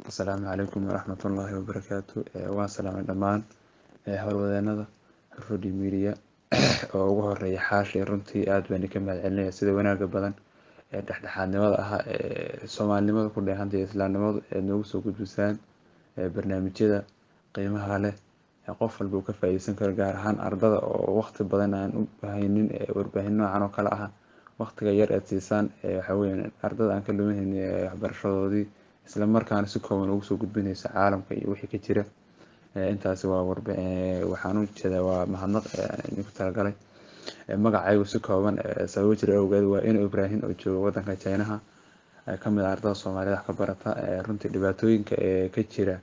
Asalaamu calaykum waraxmatullaahi wabarakaatu waan salaamay dhammaan howlwadeenada Hurfadhi Media oo ugu horeeya xaashi runtii aad baan idinka mahadcelinayaa sida wanaaga badan ee dhexdhexaadnimada ah ee soomaalinimada ku dheehantay iyo islaamnimadu ee noogu soo gudbisaan barnaamijyada qiimaha leh ee qof walba uu ka faa'iideysan karo gaar ahaan ardada oo waqti badan aan u haynin warbaahin noocan oo kale ah waqtiga yar aad siisaan waxa weeyaan ardada aan ka luminayn waxbarashadoodii isla markaana si kooban ugu soo gudbinaysa caalamka iyo wixii ka jira intaasi waa waxaan u jeedaa waa mahadnaq idinku talagalay magacaygu si kooban sababo jira awgeed waa inu ibraahim oo jooga wadanka chinaha kamid ah ardada soomaalida wax ka barata runtii dhibaatooyinka ee ka jira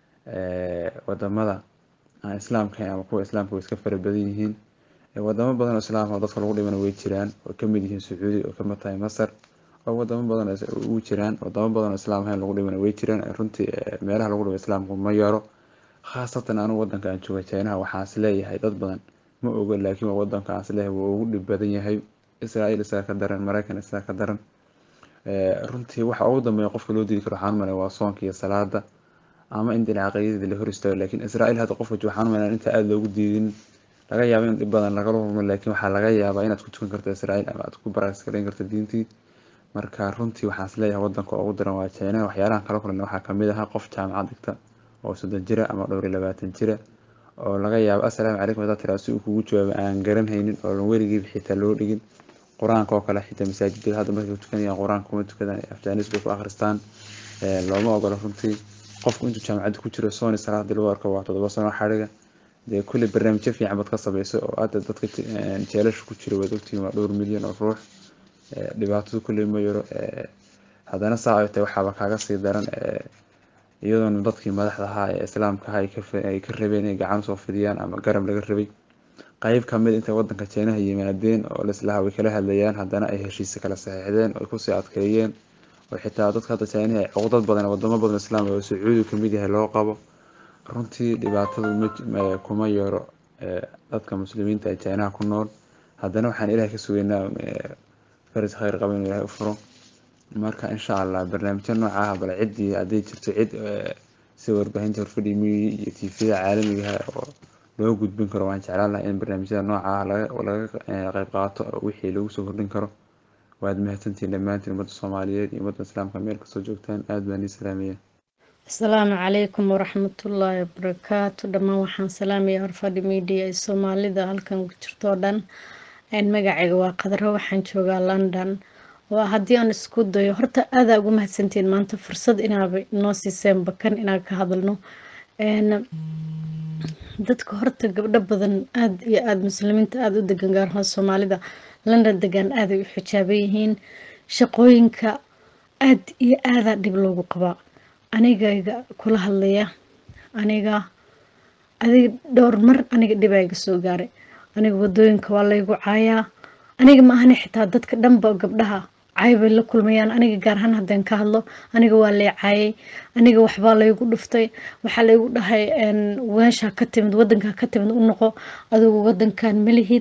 wadamada aan islaamka ahayn ama kuwa islaamka way iska fara badan yihiin wadamo badan oo islaam ah oo dadka lagu dhimana way jiraan oo kamid yihiin sacuudi oo kamid tahay masar oo wadamo badan ugu jiraan wadamo badan oo islaam ahayn lagu dhimana way jiraan runtii meelaha lagu dhimo islaamku ma yaro khaasatan anigu wadanka aan jooga chinaha waxaan is leeyahay dad badan ma oga laakiin waa wadanka aan is leeyahay wuu ugu dhib badan yahay israel isaga ka daran maraykan isaga ka daran runtii waxa ugu dambeeya qofka loo diidi karo waxaan umalaya waa soonka iyo salaada ama in dhinaca caqiidada la hor istaago laakiin israel hadda qofka jooga waxaan umalaya inta aada loogu diidin laga yaabo in dhib badan lagala kulmo laakiin waxaa laga yaabaa inaad ku tukan karto israel ama aad ku baraskarayn karto diintii marka runtii waxaan is leeyahay wadanka ugu daran waa china waxyaalahan kala kulan waxaa kamid ahaa qof jaamacad dhigta oo soddon jira ama dhowr iyo labaatan jira oo laga yaabo assalaamu calaykum haddaad tiraa si uu kugu jawaabo aan garan haynin oo weligiiba xitaa loo dhigin qur-aanka oo kale xitaa masaajidada hadda markay tukanayaan qur-aanka kuma tukadaan afjaanis bay ku akhristaan looma ogola runtii qofku intuu jaamacadda ku jiro sony salaadii lagu arko waa toddoba sano xadhiga dee kulli barnaamijyo fiican baad ka samayso oo hadda dadka jeelasha ku jira waad ogtihiin waa dhowr milyan oo ruux dhibaatadu kulli ma yaro haddana saa ay tahay waxaaba kaaga sii daran iyadoona dadkii madaxda ahaa ee islaamka ahaa ay ka rabeen inay gacan usoo fidiyaan ama garab laga rabay qayb kamid intay wadanka jeenaha yimaadeen oo lislaha way kala hadlayaan haddana ay heshiise kala saxiixdeen oo kusii adkeeyeen oo xitaa dadka hadda jeenaha ay cuqdad badan wadamo badan islaam oo sacuudi kamid yahay loo qabo runtii dhibaatadu kuma yaro dadka muslimiinta ee jeenaha ku nool haddana waxaan ilahay ka sugaynaa faris khayr qaba inuu ilahay u furo marka insha allah barnaamijyo nooca ah bal ciddii hadday jirto cid sida warbaahinta horfadhi miyi iyo tvda caalamiga oo loo gudbin karo waan jeclaan lahaa in barnaamijyada nooca ah laga qayb qaato wixii lagu soo kordhin karo waad mahadsantihiin dhammaantiin ummadda soomaaliyeed iyo ummadda islaamka meel kastoo joogtaan aad baan ii salaamaya asalaamu calaykum waraxmatullaahi wabarakaatu dhammaan waxaan salaamaya horfadhi media ee soomaalida halkan ku jirto oo dhan magacayga waa qadaro waxaan joogaa london waa haddii aan isku dayo horta aadaa ugu mahadsantiin maanta fursad inaaba inoo siiseen bakan inaan ka hadalno dadka horta gabdho badan aada iyo aada muslimiinta aada u degan gaar ahaan soomaalida london degan aaday u xijaaban yihiin shaqooyinka aada iyo aadaa dhib loogu qabaa anigayga kula hadlaya aniga adiga dhowr mar aniga dhibaa iga soo gaaray aniga wadooyinka waa laygu caayaa aniga ma ahani xitaa dadka dhanba gabdhaha caybay la kulmayaan aniga gaar ahaan haddaan ka hadlo aniga waa lay caayay aniga waxbaa laygu dhuftay waxaa laygu dhahay weeshaa ka timid wadankaa ka timid u noqo adigu wadankan malihid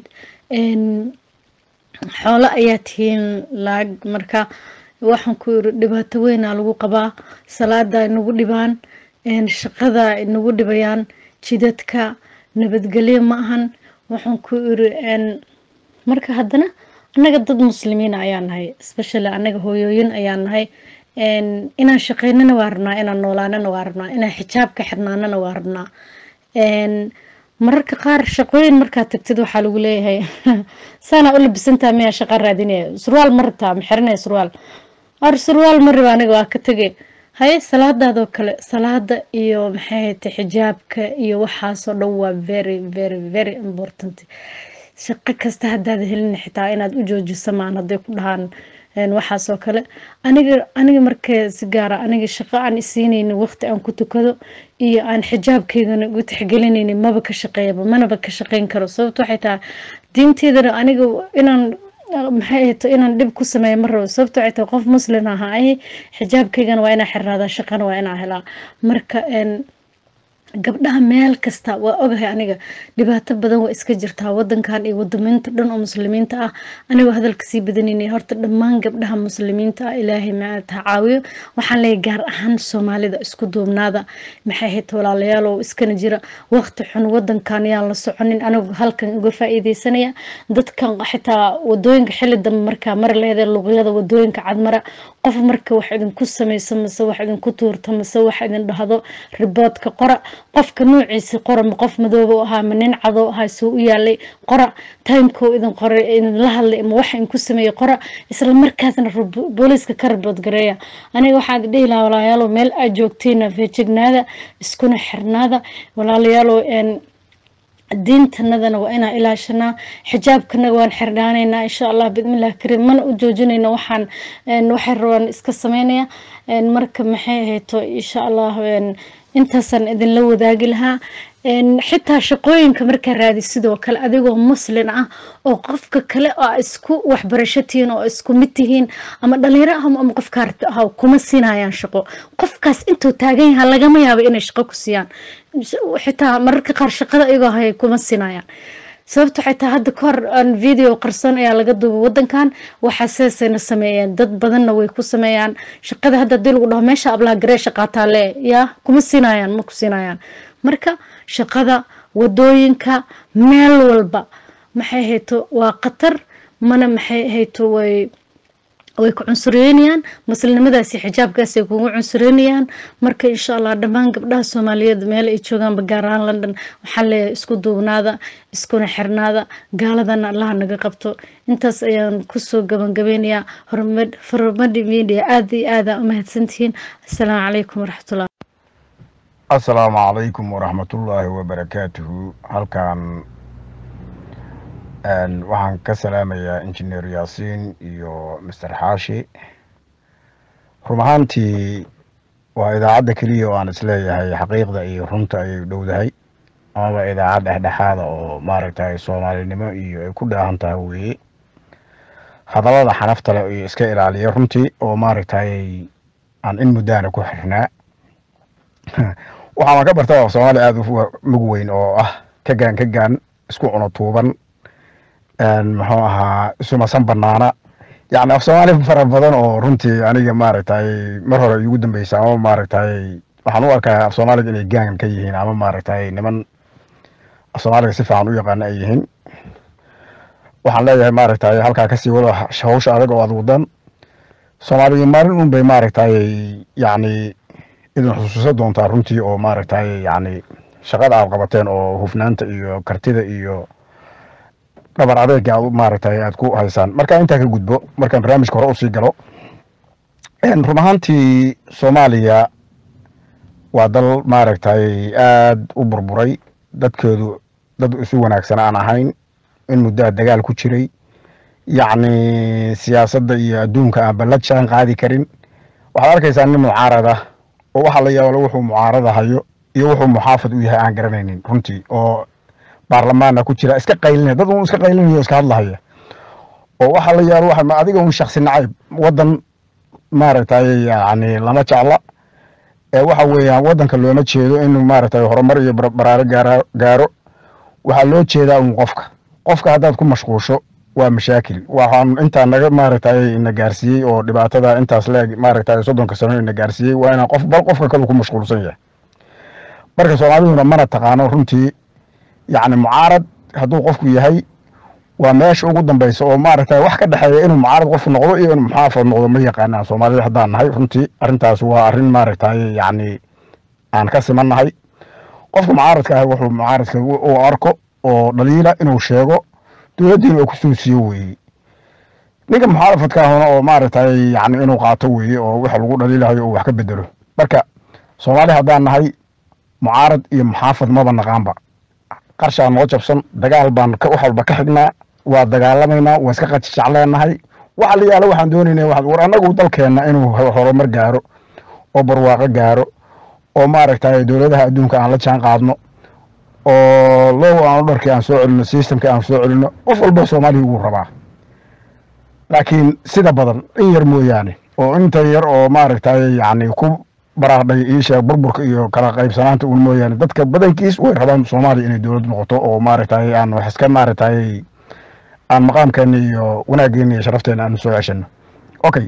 xoolo ayaa tihiin laag marka waxaan ku yiri dhibaato weynaa lagu qabaa salaada inagu dhibaan shaqada inagu dhibayaan jidadka nabadgelyo ma ahan waxaan ku iri marka haddana annaga dad muslimiin ayaa nahay especially annaga hooyooyin ayaa nahay inaan shaqeynana waa rabnaa inaan noolaanana waa rabnaa inaan xijaabka xirnaanana waa rabnaa mararka qaar shaqooyin markaad tagtid waxaa lagu leeyahay saanaa u labisantaa miyaa shaqa raadinaya surwaal ma rabtaa ma xiranaya surwaal ar surwaal ma raba aniga waa ka tegay haye salaadaadoo kale salaada iyo maxay haytay xijaabka iyo waxaasoo dhan waa very very very important shaqo kasta haddaad helin xitaa inaad u joojiso maan hadday ku dhahaan waxaasoo kale aniga aniga markee si gaara aniga shaqo aan isiinaynin waqti aan ku tukado iyo aan xijaabkeygana ugu tixgelinaynin maba ka shaqeeyaba manaba ka shaqeyn karo sababto waxay tahay diinteydana aniga inaan maxay ahayto inaan dhib ku sameeyo ma rabo sababto waxay tahay qof muslim aha ay xijaabkeygana waa inaa xirnaadaa shaqana waa inaa helaa marka gabdhaha meel kasta waa ogahay aniga dhibaato badan waa iska jirtaa wadankan iyo wadamiinta dhan oo muslimiinta ah anigoo hadalka sii badanayna horta dhammaan gabdhaha muslimiinta ah ilaahay maata caawiyo waxaan leeyahay gaar ahaan soomaalida isku duubnaada maxay ahayd walaalayaal oo iskana jira waqti xun wadankan yaan la soconin anigu halkan uga faa'iideysanaya dadkan xitaa wadooyinka xilli dambe markaa mari leheedee luqyada wadooyinka cadmara qof marka wax idinku samayso mase wax idinku tuurto mase wax idin dhahdo riboodka qora qofka noociisi qora ma qof madooba ahaa ma nin cadoo ahaa suu u yaalay qora timeko idin qoray idinla hadlay ma waxa idinku sameeyey qora isla markaasna booliiska ka ribood gareeya aniga waxaan dhihi lahaa walaalayaalow meel aad joogtiina feejignaada iskuna xirnaada walaalayaalow diintanadana waa inaan ilaashanaa xijaabkanaga waan xirnaanaynaa insha allah bidmillahi kariim mana u joojinayno waxaan waxay rabaan iska sameynaya marka maxay ahayto insha allah intaasaan idinla wadaagi lahaa xitaa shaqooyinka markaa raadi sidoo kale adigoo muslin ah oo qofka kale oo isku waxbarasho tihiin oo isku mid tihiin ama dhalinyaro ah ama qofka arti ah kuma siinayaan shaqo qofkaas intuu taagan yahaa lagama yaabo inay shaqo ku siiyaan xitaa mararka qaar shaqada iyagoo hayay kuma siinayaan sababto xitaa hadda kahor aan video qarsoon ayaa laga duubay wadankan waxaa sidaasayna sameeyeen dad badanna way ku sameeyaan shaqada hadda hadii lagu dhaho meesha ablaha garee shaqaataa le yaa kuma siinayaan ma ku siinayaan marka shaqada wadooyinka meel walba maxay hayto waa khatar mana maxay hayto way way ku cunsureynayaan muslimnimadaasi xijaabkaas ay kugu cunsureynayaan marka insha allah dhammaan gabdhaha soomaaliyeed meel ay joogaanba gaar ahaan london waxaan leeyahay isku duubnaada iskuna xirnaada gaaladana allaha naga qabto intaas ayaan kusoo gabangabeynayaa horumadi media aada iyo aada u mahadsantihiin assalaamu calaykum waraxmatullah assalaamu calaykum waraxmatullaahi wabarakaatuhu halkan waxaan ka salaamayaa injineer yaasiin iyo master xaashi run ahaantii waa idaacadda keliya oo aan isleeyahay xaqiiqda iyo runta ay dhowdahay amaba idaacad dhexdhexaada oo maaragtay soomaalinimo iyo ay ku dhaahan tahay weeye hadallada xanafta leh iyo iska ilaaliya runtii oo maaragtay aan in muddaana ku xirnaa waxaana ka barta soomaali aada u mug weyn oo ah ka gaan ka gaan isku cuno tuuban muxuu ahaa isumasan banaana yani af soomaali fara badan oo runtii aniga maaragtay mar hore igu dambeysa ama maaragtay waxaan u arkaa af soomaaliga inay gaan ka yihiin ama maaragtay niman af soomaaliga si fiican u yaqaana ay yihiin waxaan leeyahay maaragtay halkaa kasii wada hawsha adag oo aad wadan soomaaliga maalin un bay maaragtay yani idin xusuusa doontaa runtii oo maaragtay yani shaqada aad qabateen oo hufnaanta iyo kartida iyo dhabar adeega aad maaragtay aad ku haysaan marka intaa ka gudbo markaan barnaamijka hore usii galo run ahaantii soomaaliya waa dal maaragtay aad u burburay dadkeedu dad isu wanaagsan aan ahayn in muddaa dagaal ku jiray yacni siyaasadda iyo adduunka aan ballad shaan qaadi karin waxaad arkaysaa nin mucaarad ah oo waxaa la yaabala wuxuu mucaarada hayo iyo wuxuu muxaafad u yahay aan garanaynin runtii oo baarlamaana ku jira iska qaylinaya dad un iska qaylinaya iska hadlahaya oo waxaa la yaaba waxa adiga un shaksi nacayb wadan maaragtay yani lama jecla ee waxa weeyaan wadanka looma jeedo inuu maaragtay horumar iyo baraaro gaara gaaro waxaa loo jeedaa un qofka qofka haddaad ku mashquusho waa mashaakil waxaan intaa naga maaragtay ina gaarsiiyey oo dhibaatada intaas leeg maaragtay soddonka sano ina gaarsiiyey waa inaan qof bal qofka kale ku mashquulsan yahay marka soomaaliduna mana taqaano runtii yacni mucaarad hadduu qofku yahay waa meesha ugu dambeysa oo maaragtay wax ka dhexeeya inuu mucaarad qofku noqdo iyo inuu muxaafad noqdo ma yaqaanaan soomaalida haddaan nahay runtii arrintaas waa arrin maaragtay yacni aan ka simannahay qofka mucaaradka ah wuxuu mucaaradka u arko oo dhaliila inuu sheego dowladdiina uu kusoo siiyo weeye ninka muxaafadka ahuna oo maaragtay yacni inuu qaato weeye oo waxa lagu dhaliilahayo uu wax ka bedelo marka soomaali haddaan nahay mucaarad iyo muxaafad maba naqaanba qarshaa noo jabsan dagaal baan wax walba ka xignaa waa dagaalamaynaa waa iska qajijecleenahay waxa la yaala waxaan doonaynaa war annagu dalkeenna inuu horumar gaaro oo barwaaqo gaaro oo maaragtay dowladaha adduunka aan la jaan qaadno oo low aan dharkii aan soo celino systemkii aan soo celino qof walba soomaaliya wuu rabaa laakiin sida badan in yar mooyaane oo inta yar oo maaragtay yacni ku baraaqdhay iisheeg burburka iyo kala qaybsanaanta uun mooyaane dadka badankiis way rabaan soomaaliya inay dowlad noqoto oo maaragtay aan wax iska maaragtay aan maqaamkeena iyo wanaaggeena iyo sharafteena aan soo ceshano okay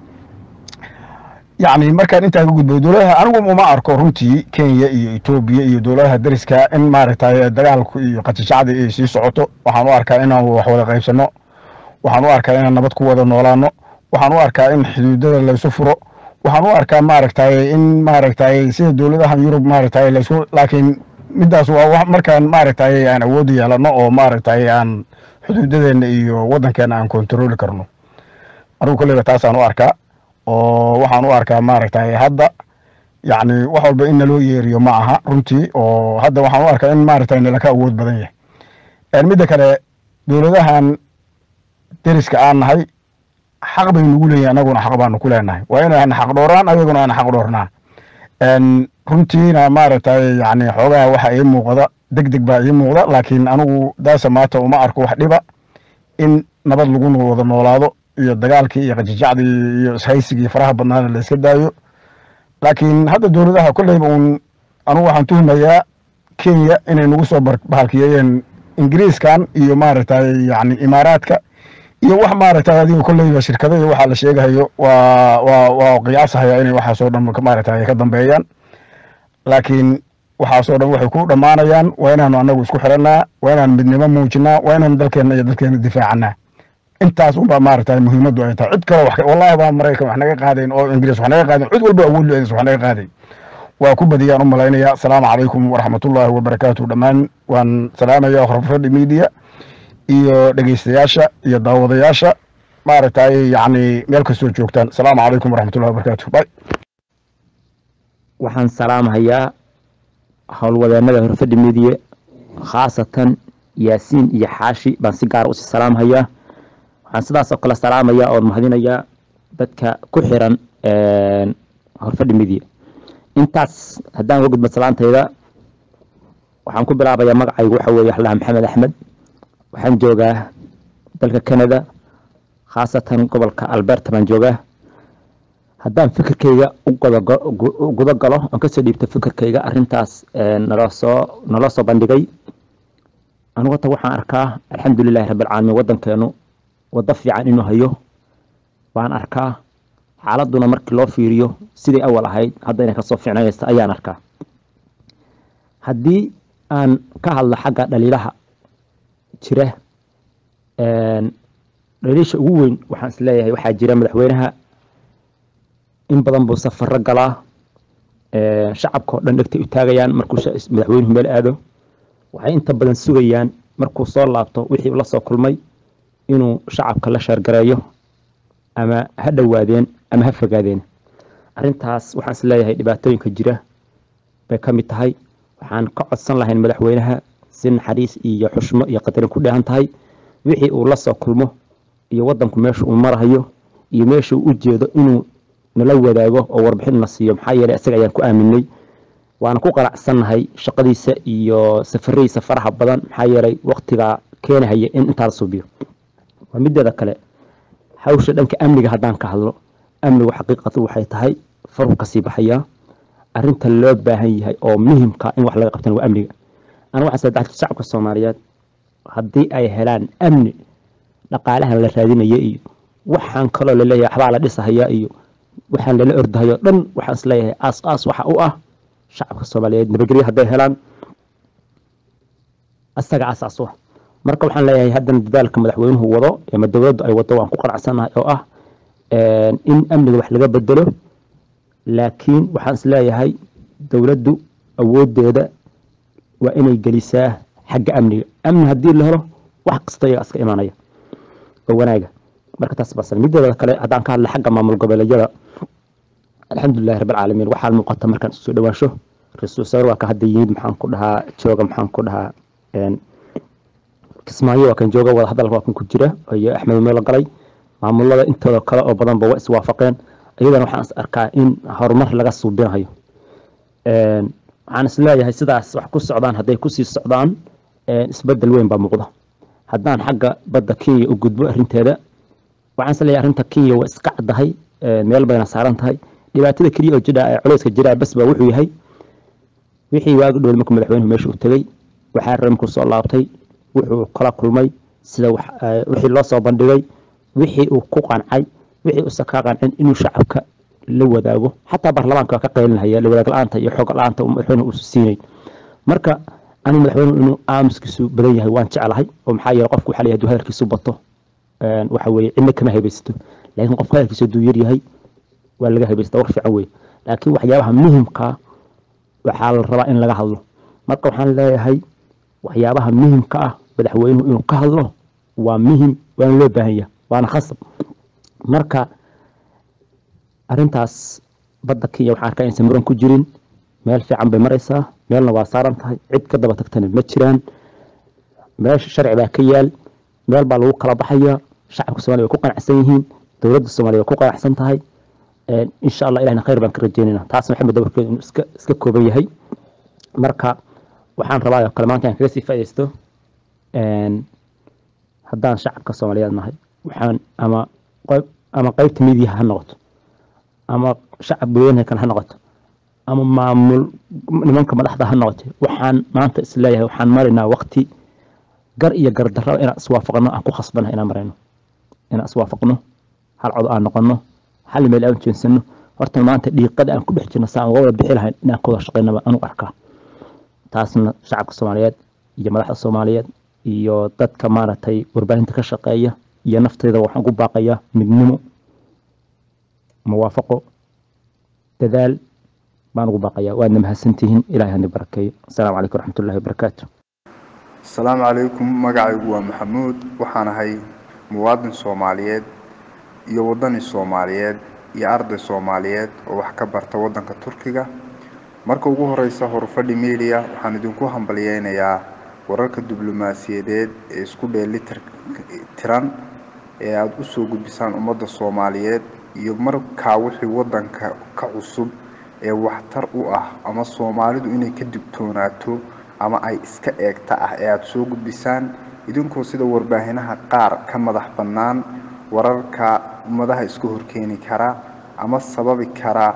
yacni markaan intaa ka gudbo dowladaha anigu uma arko runtii kenya iyo etoobiya iyo dowladaha dariska in maaragtay dagaalku iyo qatishacdi ay sii socoto waxaan u arkaa inaan wax wada qaybsano waxaan u arkaa inaan nabad ku wada noolaano waxaan u arkaa in xuduudada laysu furo waxaan u arkaa maaragtay in maaragtay sida dowladahan yurub maaragtay laysku laakiin midaas waa wax markaan maaragtay aan awood yeelano oo maaragtay aan xuduudadeena iyo wadankeena aan kontarooli karno anigu kolleyba taasaan u arkaa oo waxaan u arkaa maaragtay hadda yacni wax walba in naloo yeeriyo ma aha runtii oo hadda waxaan u arkaa in maaragtay nalaka awood badan yahay midda kale dowladahan deriska aan nahay xaq bay nagu leeyihin anaguna xaq baanu ku leenahay waa inaan xaq dhooraan ayaguna aan xaq dhoornaa runtiina maaragtay yani xoogaha waxa ii muuqda deg deg baa ii muuqda laakiin anigu daasa maata uma arko wax dhiba in nabad lagu wada noolaado iyo dagaalkii iyo qajijacdii iyo ishaysigii faraha badnaana la iska daayo laakiin hadda dowladaha kolleyba uun anigu waxaan tuhumayaa kenya inay nagu soo bahalkiyeeyeen ingiriiskan iyo maaragtay yani imaaraadka iyo wax maaragtay adiga kolleyba shirkada iyo waxaa la sheegahayo waa waa waa qiyaasahaya inay waxaasoo dhan maaragtay ka dambeeyaan laakiin waxaasoo dhan waxay ku dhammaanayaan waa inaanu anagu isku xirannaa waa inaan midnimo muujinaa waa inaanu dalkeenna iyo dalkeena difaacanaa intaas unbaa maaragtay muhiimaddu ay tahay cid kale wax wallahi baa maraykan wax naga qaadayn oo ingiriis wax naga qaadayn cid walba awood leedays wax naga qaaday waa ku badiyaan u malaynaya asalaamu calaykum waraxmatullaahi wabarakaatu dhammaan waan salaamaya horfadhi media iyo dhegeystayaasha iyo daawadayaasha maaragtay yacni meel kastoo joogtaan asalaamu calaykum waraxmatullahi wabarakaatu bay waxaan salaamhayaa howlwadeenada horfadhi media khaasatan yaasiin iyo xaashi baan si gaara usii salaamhayaa waxaan sidaas oo kale salaamayaa oon mahadinayaa dadka ku xiran horfadhi media intaas haddaan uga gudbo salaantayda waxaan ku bilaabayaa magacaygu waxa weeye waxlaha maxamed axmed waxaan joogaa dalka canada khaasatan gobolka alberta baan joogaa haddaan fikirkayga u guda galo oon kasoo dhiibto fikirkayga arintaas naloo soo naloo soo bandhigay anigu hata waxaan arkaa alxamdulilahi rabbilcaalamiin waddankeenu waddo fiican inuu hayo baan arkaa xaaladuna markii loo fiiriyo sidai awal ahayd hadda inay kasoo fiicnaysta ayaan arkaa haddii aan ka hadlo xagga dhaliilaha jira dhaliisha ugu weyn waxaan isleeyahay waxaa jira madaxweynaha in badan buu safaro galaa shacabka oo dhan dhegtay u taagayaan markuu madaxweynuhu meel aado waxay inta badan sugayaan markuu soo laabto wixii la soo kulmay inuu shacabka la sheergareeyo ama ha dhowaadeen ama ha fogaadeen arrintaas waxaan isleeyahay dhibaatooyinka jira bay ka mid tahay waxaan ka codsan lahayn madaxweynaha si naxariis iyo xushmo iyo qadarin ku dheehan tahay wixii uu la soo kulmo iyo waddanku meesha uu marahayo iyo meesha uu u jeedo inuu nala wadaago oo warbixin na siiyo maxaa yeelay isaga ayaan ku aaminay waana ku qanacsannahay shaqadiisa iyo safaradiisa faraha badan maxaa yeelay waktigaa keenahaya in intaa la suubiyo waa mideeda kale hawsha dhanka amniga haddaan ka hadlo amnigu xaqiiqatu waxay tahay faruu kasii baxayaa arinta loo baahan yahay oo muhimka in wax laga qabtan waa amniga aniga waxaan sadexda shacabka soomaaliyeed haddii ay helaan amni dhaqaalahan la raadinaya iyo waxaan kaloo laleeyahay waxbaa la dhisahaya iyo waxaan lala ordahayo dhan waxaan isleeyahay aas aas waxa u ah shacabka soomaaliyeed nabadgelyo hadday helaan asaga asaas u ah marka waxaan leeyahay haddana dadaalka madaxweynuhu wado ama dowladdu ay wado waan ku qanacsanahay oo ah in amniga wax laga bedelo laakiin waxaan isleeyahay dowladdu awoodeeda waa inay gelisaa xagga amniga amni haddii la helo wax kasta iyaga iska imaanaya oo wanaaga marka taas baa mideeda kale haddaan ka hadla xagga maamul goboleedyada alxamdulilahi rabbilcaalamiin waxaa muuqata markaan isu soo dhawaansho ra-iisul wasaare waa ka hadda yimid maxaan ku dhahaa jooga maxaan ku dhahaa kismaayo waa kan jooga wada hadalka waa kan ku jira iyo axmed meelo galay maamulada intooda kale oo badanba waa iswaafaqeen iyadana waxaan is arkaa in horumar laga suubinayo waxaan isleeyahay sidaas wax ku socdaan hadday kusii socdaan isbedel weyn baa muuqda haddaan xagga badda kenya u gudbo arinteeda waxaan isleeyahay arrinta kenya waa iska caddahay meel bayna saaran tahay dhibaatada keliya oo jira ee culayska jira bas baa wuxuu yahay wixii waagi dhowl markuu madaxweynuhu meesha uu tegey waxaa rare markuu soo laabtay wuxuu kala kulmay sida wixii loo soo bandhigay wixii uu ku qancay wixii uusan ka qancin inuu shacabka la wadaago xataa baarlamaanka waa ka qaylinhaya la wadaag la-aanta iyo xoog la-aanta madaxweynuhu uusan siinayn marka anigu madaxweynuhu inuu aamuskiisu badan yahay waan jeclahay oo maxaa yeele qofku waxaa la yihahdu hadalkiisu bato waxa weeye cidna kama haybaysato laakiin qofku hadalkiisu hadduu yar yahay waa laga haybaysata war fiican weye laakiin waxyaabaha muhimkaa waxaa la rabaa in laga hadlo marka waxaan leeyahay waxyaabaha muhimka ah madaxweynuhu inuu ka hadlo waa muhim waana loo baahan yahay waana khasab marka arintaas badda kenya waxaan arkaa inaysan muran ku jirin meel fiican bay maraysaa meelna waa saaran tahay cid ka daba tagtana ma jiraan meesha sharci baa ka yaal meel baa lagu kala baxaya shacabka somalia way ku qanacsan yihiin dowladda somalia way ku qanacsan tahay insha allah ilahna khayr baan ka rajeynayna taasna maxamed dabarkeedu inuu iska iska kooban yahay marka waxaan rabaa oo kale maanta aan kaga sii faaidaysto haddaan shacabka soomaaliyeed nahay waxaan ama qayb ama qaybta midiyaha ha noqoto ama shacab weynaha kale ha noqoto ama maamul nimanka madaxda ha noqoto waxaan maanta isleeyahay waxaan maraynaa waqti gar iyo gardarraba inaan iswaafaqno aan ku khasbanahay inaan marayno inaan iswaafaqno hal cod aan noqono hal meel aan jeensano horta maanta dhiiqada aan ku dhex jirno saan uga wada bixi lahayn inaan ka wada shaqaynaba anu arkaa taasna shacabka soomaaliyeed iyo madaxda soomaaliyeed iyo dadka maaragtay warbaahinta ka shaqeeya iyo nafteyda waxaan ku baaqayaa midnimo muwaafaqo dadaal baan ugu baaqayaa waadna mahadsantihiin ilahay hani barakeeyo asalaamu calaykum waraxmatullahi wabarakaatu asalaamu calaykum magacaygu waa maxamuud waxaan ahay muwaadin soomaaliyeed iyo wadani soomaaliyeed iyo arday soomaaliyeed oo wax ka barta waddanka turkiga marka ugu horeysa horfadhi media waxaan idinku hambalyeynayaa wararka diblomaasiyadeed ee isku dheelitir tiran ee aada usoo gudbisaan ummadda soomaaliyeed iyo markaa wixii waddanka ka cusub ee waxtar u ah ama soomaalidu inay ka digtoonaato ama ay iska eegta ah ee aada soo gudbisaan idinkoo sida warbaahinaha qaar ka madax bannaan wararka ummadaha iska horkeeni kara ama sababi kara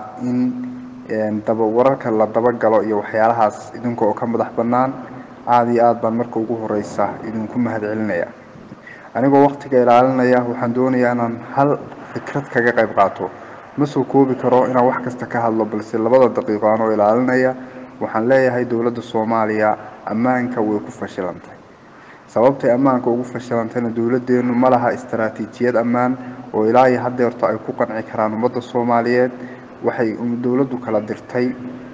in daba wararka la dabagalo iyo waxyaalahaas idinka oo ka madax bannaan aada iyo aada baan marka ugu horeysa idinku mahad celinaya anigoo waqtiga ilaalinaya waxaan doonayaa inaan hal fikrad kaga qayb qaato ma soo koobi karo inaan wax kasta ka hadlo balse labada daqiiqo anoo ilaalinaya waxaan leeyahay dowladda soomaaliya ammaanka way ku fashilantay sababtay ammaanka ugu fashilantayna dowladdeenu ma laha istaraatiijiyad ammaan oo ilaa iyo haddeerto ay ku qanci karaan ummadda soomaaliyeed waxay dowladdu kala dirtay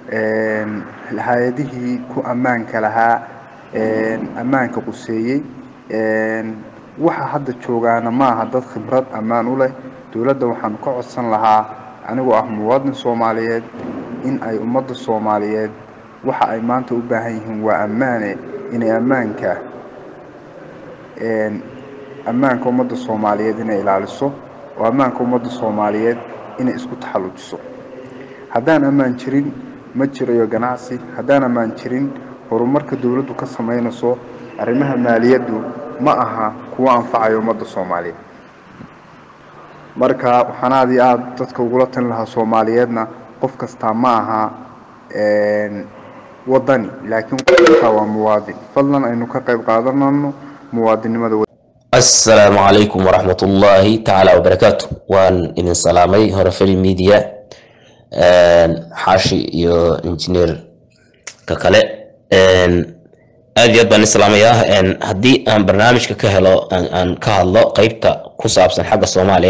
hay-adihii ku ammaanka lahaa ammaanka quseeyey waxa hadda joogaana ma aha dad khibrad ammaan u leh dowladda waxaan ka codsan lahaa anigoo ah muwaadin soomaaliyeed in ay ummadda soomaaliyeed waxa ay maanta u baahan yihiin waa ammaane inay ammaanka ammaanka ummadda soomaaliyeed inay ilaaliso oo ammaanka ummadda soomaaliyeed inay isku taxallujiso haddaan ammaan jirin ma jirayo ganacsi haddaan ammaan jirin horumarka dowladdu ka samaynayso arrimaha maaliyaddu ma aha kuwo anfacayo ummadda soomaaliyeed marka waxaan aada iyo aada dadka ugula talin lahaa soomaaliyeedna qof kastaa ma aha wadani laakiin qof kastaa waa muwaadin fadlan aynu ka qayb qaadanano muwaadinimada asalaamu calaykum waraxmat ullaahi tacaala wabarakaatu waan idin salaamay horefeli media xaashi iyo injineerka kale aad iyo aad baan islaamayaa haddii aan barnaamijka ka helo aan ka hadlo qeybta ku saabsan xagga soomaaliya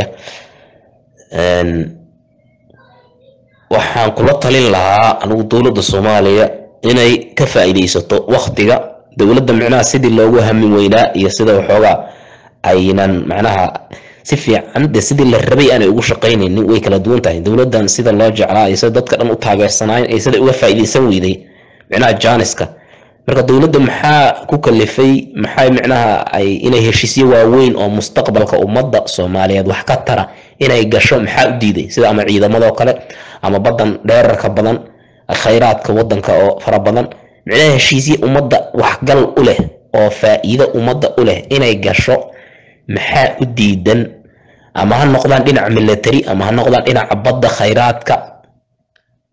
waxaan kula talin lahaa anigu dowladda soomaaliya inay ka faa'iidaysato waktiga dowladda micnaha sidii loogu hamin weynaa iyo sida waxoogaa aynan macnaha si fiican de sidii la rabay aanay ugu shaqaynaynin way kala duwan tahay dowladdan sida loo jeclaa iyo sida dadka dhan u taageersanaayeen iyo sida uga faa'iidaysan weyday micnaha jaaniska marka dowladda maxaa ku kalifay maxay micnaha ay inay heshiisyo waaweyn oo mustaqbalka ummadda soomaaliyeed wax ka tara inay gasho maxaa u diiday sida ama ciidamadoo kale ama badan dheerarka badan khayraadka wadanka oo fara badan micnaha heshiisyo ummadda waxgal u leh oo faa'iido ummadda u leh inay gasho maxaa u diidan ama ha noqdaan dhinaca military ama ha noqdaan dhinaca badda khayraadka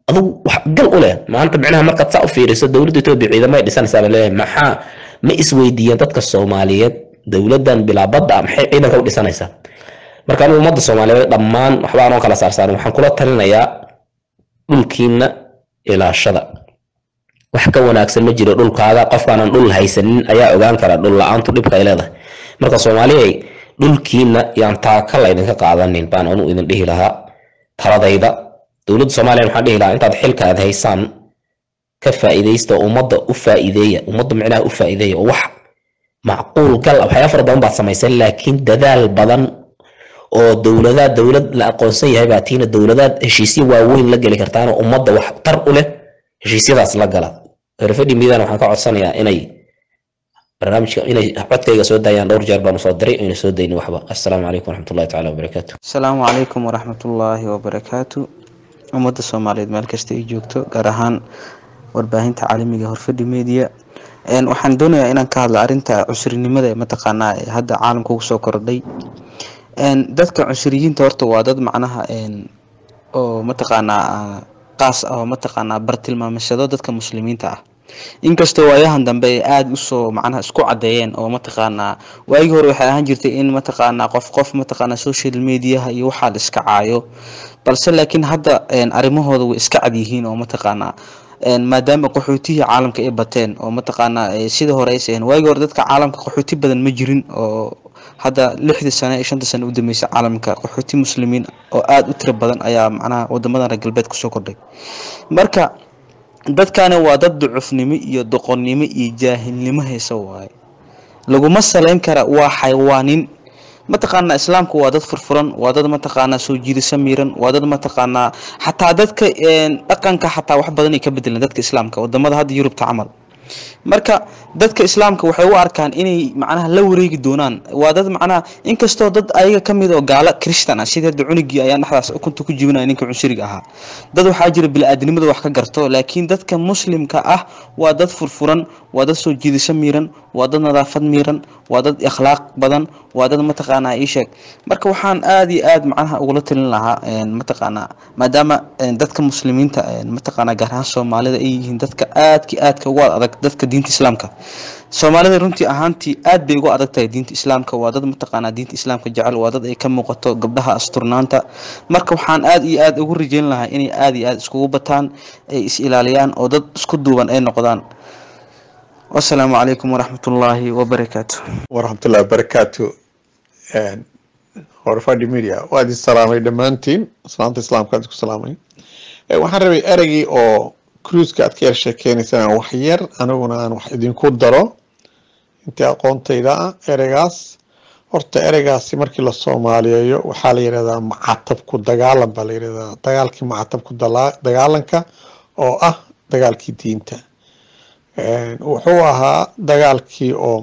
adugu wax gal u leh maanta micnaha markaad saa u fiiriso dowladda etoobiya ciidamay dhisanaysaa la leeyahay maxaa ma isweydiiyeen dadka soomaaliyeed dowladdan bilaabadda maxay ciidanka u dhisanaysaa marka anigu ummadda soomaaliyeed dhammaan waxba anoo kala saarsaarin waxaan kula talinayaa dhulkiina ilaashada wax ka wanaagsan ma jiro dhulkaaga qofkaanan dhul haysanin ayaa ogaan kara dhul la-aantu dhibka ay leedahay marka soomaaliyay dhulkiina yaan taaka laydinka qaadanin baan anu idin dhihi lahaa taladayda dowladda soomaaliya waxaan dhihi lahaa intaad xilka aad haysaan ka faa'iidaysta ummadda u faa'iideeya ummadda micnaha u faa'iideeya oo wax macquul gal ah waxyaaba fara badan baad samaysay laakiin dadaal badan oo dowladaad dowlad la aqoonsan yahay baa tiina dowladaad heshiisyo waaweyn la geli kartaan oo ummadda wax tar u leh heshiisyadaas la gala refedi midan waxaan ka codsanayaa inay barnaamijka inay codkayga soo daayaan dhowr jeer baanu soo diray ayna soo daynin waxba assalaamu calaykum waraxmatullahi tacaala wabarakaatu asalaamu calaykum waraxmatullaahi wabarakaatu ummadda soomaaliyeed meel kasta ay joogto gaar ahaan warbaahinta caalamiga horfadhi media waxaan doonayaa inaan ka hadlo arrinta cusrinimada ee mataqaanaa ee hadda caalamka ugu soo kordhay dadka cusriyiinta horta waa dad macnaha oo mataqaanaa qaas ah oo mataqaanaa bartilmaamashado dadka muslimiinta ah inkastoo waayahan dambe ay aada usoo macnaha isku cadeeyeen oo mataqaanaa waagii hore waxay ahaan jirtay in mataqaanaa qof qof mataqaanaa social mediaha iyo waxaa la iska caayo balse laakiin hadda arrimahooda way iska cad yihiin oo mataqaanaa maadaama qaxootihii caalamka ay bateen oo mataqaanaa sida hore aysa ahayn waagii hore dadka caalamka qaxooti badan ma jirin oo hadda lixdii sane iyo shantii sane u dambeysay caalamka qaxooti muslimiin oo aada u tiro badan ayaa macnaha wadamadan reer galbeed kusoo kordhay marka dadkani waa dad ducufnimo iyo doqonnimo iyo jaahilnimo haysa waaye laguma saleyn kara waa xaywaanin mataqaanaa islaamku waa dad furfuran waa dad mataqaanaa soo jiidasho miiran waa dad mataqaanaa xataa dadka dhaqanka xataa wax badan ay ka bedeleen dadka islaamka wadamada hadda yurubta camal marka dadka islaamka waxay u arkaan inay macnaha la wareegi doonaan waa dad macnaha inkastoo dad ayaga ka mid oo gaalo christian ah sida hadda cunugii ayaa dhexdaas ukunta ku jibinaya ninka cunsuriga ahaa dad waxaa jira bili-aadnimada wax ka garto laakiin dadka muslimka ah waa dad furfuran waa dad soo jiidasho miiran waa dad nadaafad miiran waa dad akhlaaq badan waa dad mataqaanaa ii sheeg marka waxaan aada iyo aada macnaha ugula talin lahaa mataqaanaa maadaama dadka muslimiinta mataqaanaa gaar ahaan soomaalida ay yihiin dadka aadki aadka ugu adag dadka diinta islaamka soomaalida runtii ahaantii aad bay ugu adag tahay diinta islaamka waa dad mataqaanaa diinta islaamka jecel waa dad ay ka muuqato gabdhaha asturnaanta marka waxaan aada iyo aada ugu rajeyn lahaa inay aada iyo aada iskugu bataan ay is ilaaliyaan oo dad isku duuban ay noqdaan wasalaamu calaykum waraxmatullaahi wabarakaatu waraxmatullahi wabarakaatu horfadhi media waad is salaamay dhammaantiin salaamta islaamka aad isku salaamay waxaan rabay ereygii oo cruiska aad ka yar sheekeynaysaan wax yar aniguna aan wax idinku daro intii aqoontayda ah ereygaas horta ereygaasi markii la soomaaliyeeyo waxaa la yidhahdaa macatabku dagaalan baa la yidhahdaa dagaalkii macatabku dagaalanka oo ah dagaalkii diinta wuxuu ahaa dagaalkii oo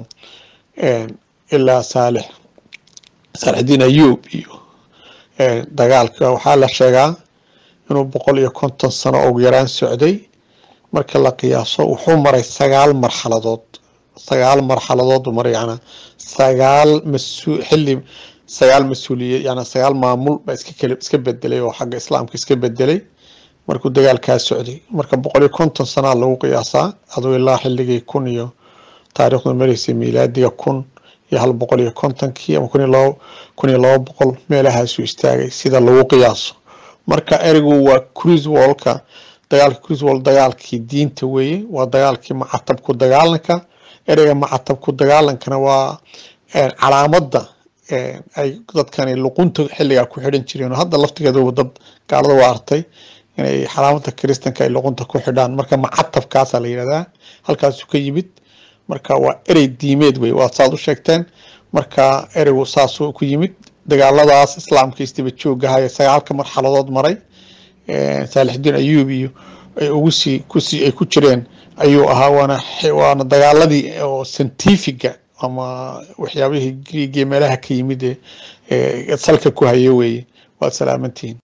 ilaa saalix saalixdiin ayuub iyo dagaalka waxaa la sheegaa inuu boqol iyo konton sano ugu yaraan socday marka la qiyaaso wuxuu maray sagaal marxaladood sagaal marxaladood buu maray yana sagaal masu xilli sagaal mas-uuliye yana sagaal maamul baa iska kale iska bedelay oo xagga islaamka iska bedelay markuu dagaalkaa socday marka boqol iyo konton sanaa lagu qiyaasaa aduu ilaa xilligii kun iyo taariikhdu maraysay miilaadiga kun iyo hal boqol iyo kontonkii ama kun iyo laba kun iyo laba boqol meelahaasuu istaagay sida lagu qiyaaso marka ereygu waa cruise wallka dagaalka cruise wall dagaalkii diinta weeye waa dagaalkii macatabku dagaalanka ereyga macatabku dagaalankana waa calaamadda ay dadkani luqunta xilligaa ku xidhan jireen oo hadda laftigeeduba dad gaalada waa artay inay calaamada kristanka ay luqunta ku xidhaan marka macatabkaasaa la yidhahdaa halkaasuu ka yimid marka waa erey diimeed wey waa saad u sheegteen marka ereygu saasuu ku yimid dagaaladaas islaamka isdaba joogahaya sagaalka marxaladood maray saalixdiin ayuub iyo ay ugu sii kusii ay ku jireen ayuu ahaa waana waana dagaaladii oo scientifiga ama waxyaabihii griigiya meelaha ka yimid ee salka ku haya weeye waad salaamantihiin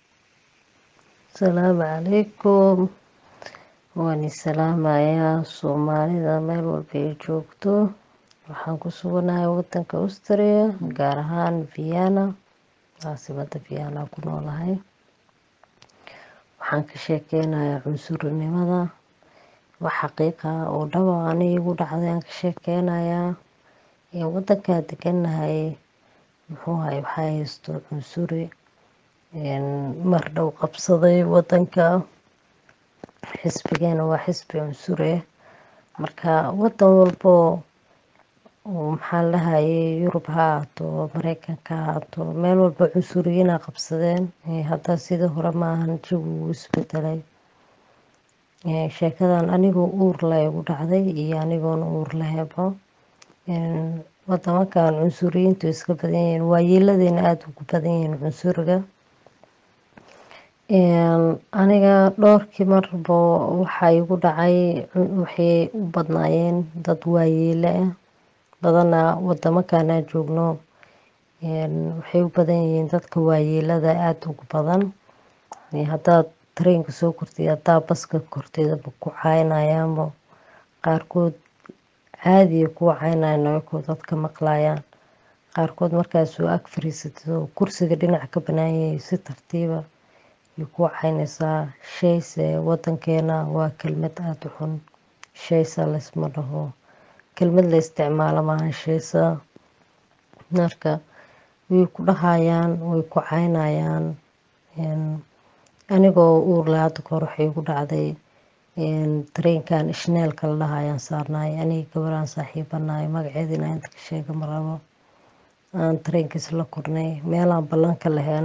asalaamu calaykum waan isalaamayaa soomaalida meel walba ay joogto waxaan ku suganahay wadanka austria gaar ahaan vienna caasimada vienna ku noolahay waxaan ka sheekeynayaa cunsurnimada wax xaqiiqa oo dhaba aniga igu dhacday aan ka sheekeynayaa wadankaa deganahay muxuu ahay waxaa haysto cunsuri mar dhow qabsaday wadanka xisbigeena waa xisbi cunsure marka wadan walbo maxaa lahayay yurub ha ahaato mareykanka ha ahaato meel walba cunsuriyiina qabsadeen hadda sidii hore maahan jawi wuu isbedelay sheekadan anigoo uur leh igu dhacday iyo anigoona uur lahebo wadamakan cunsuriyiintu iska badan yihiin waayeeladeena aada ugu badan yihiin cunsuriga aniga dhowrkii marbo waxaa igu dhacay waxay u badnaayeen dad waayeele ah badana wadamakanaa joogno waxay u badan yihiin dadka waayeelada aada ugu badan haddaad tareenka soo kortid haddaa baska korteedaba ku caynayaanba qaarkood caadiya kuwa caynayaan ayakoo dadka maqlayaan qaarkood markaasuu ag fariisatid oo kursiga dhinac ka banaanyay si tartiiba iyo kuwa caynaysaa shayse wadankeena waa kelmad aada u xun shaysa laysma dhaho kelmad la isticmaalo maahan shaysa marka way ku dhahayaan way ku caynayaan anigoo uur leh hadda kahor waxay igu dhacday tareenkan ishneelka la dhahayaan saarnaay aniga gabaraan saaxiibanahay magaceeda inaa inta ka sheega ma rabo aan tareenkiis la kornay meelaan ballanka lahayn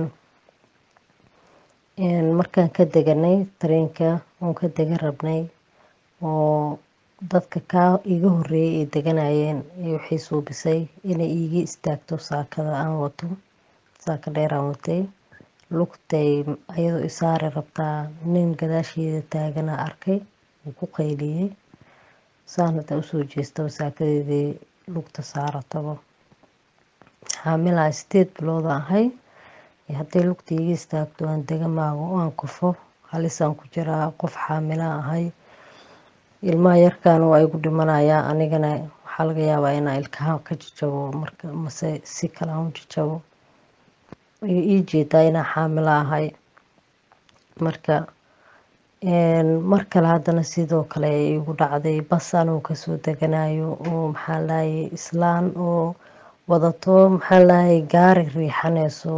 markaan ka deganay tareenka oon ka degan rabnay oo dadka kaa iga horeeyay ay deganayeen waxay suubisay inay iiga istaagto saakada aan wato saaka dheer aan watay lugtay ayadoo isaari rabtaa nin gadaasheeda taagana arkay uu ku qayliyey saan hadda usoo jeestaba saakadeedii lugta saarataba xaamilaa sideed bilooda ahay hadday lugta iiga istaagto aan dega maago oo aan kufo halisaan ku jiraa qof xaamila ahay ilmaha yarkaana waa igu dhimanayaa anigana waxaa laga yaabaa inaa ilkaha ka jajabo marka mase si kale aan u jajabo ii jeedaa inaa xaamilo ahay marka mar kale haddana sidoo kale igu dhacday bas anuu kasoo deganayo oo maxaa lahayay islaan oo wadato maxaa lahayay gaari riixanayso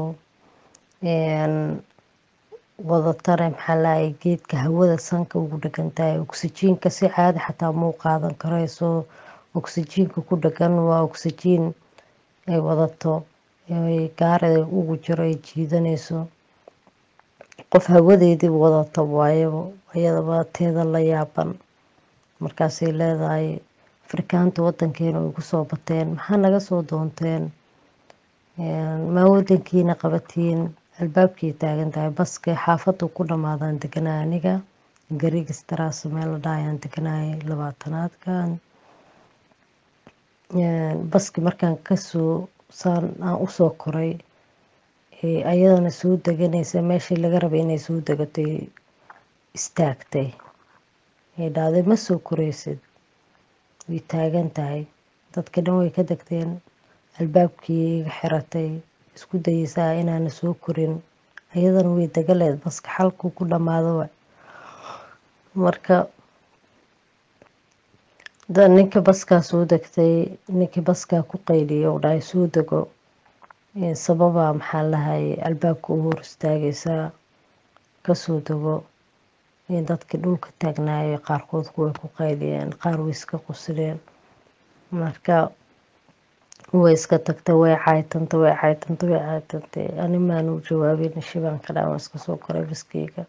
wadatana maxaa lahayay geedka hawada sanka ugu dhegan tahay oksijiinka si caadi xataa muu qaadan karayso oksijiinka ku dhegan waa oksijiin ay wadato gaarida ugu jiro ay jiidanayso qof hawadeedii wadata waayaba iyadaba teeda la yaaban markaasay leedahay afrikaanta wadankeena way kusoo bateen maxaa naga soo doonteen maa wadankiina qabatiin albaabkay taagan tahay baskay xaafadu ku dhamaadaan deganaa aniga garigistaraas meel la dhahayaan deganayay labaatanaadkan baski markaan kasoo saan aan usoo koray ayadana soo deganaysa meeshii laga rabay inay soo degatay istaagtay ay dhahday ma soo koreysid way taagan tahay dadka dhan way ka degteen albaabkii iga xiratay isku dayeysaa inaana soo korin ayadana way degaleed baska xalkuu ku dhamaado marka ninka baskaa soo degtay ninkii baskaa ku qayliya oo dhahay soo dego sababaa maxaa lahayay albaabka u hor istaagaysaa kasoo dego dadkii dhulka taagnaayay qaarkood kuway ku qayliyeen qaar way iska qusileen marka way iska tagtay way caytanta way caytanta way caytantay ani maanu jawaabin shibaan ka dhaan iska soo koray baskeyga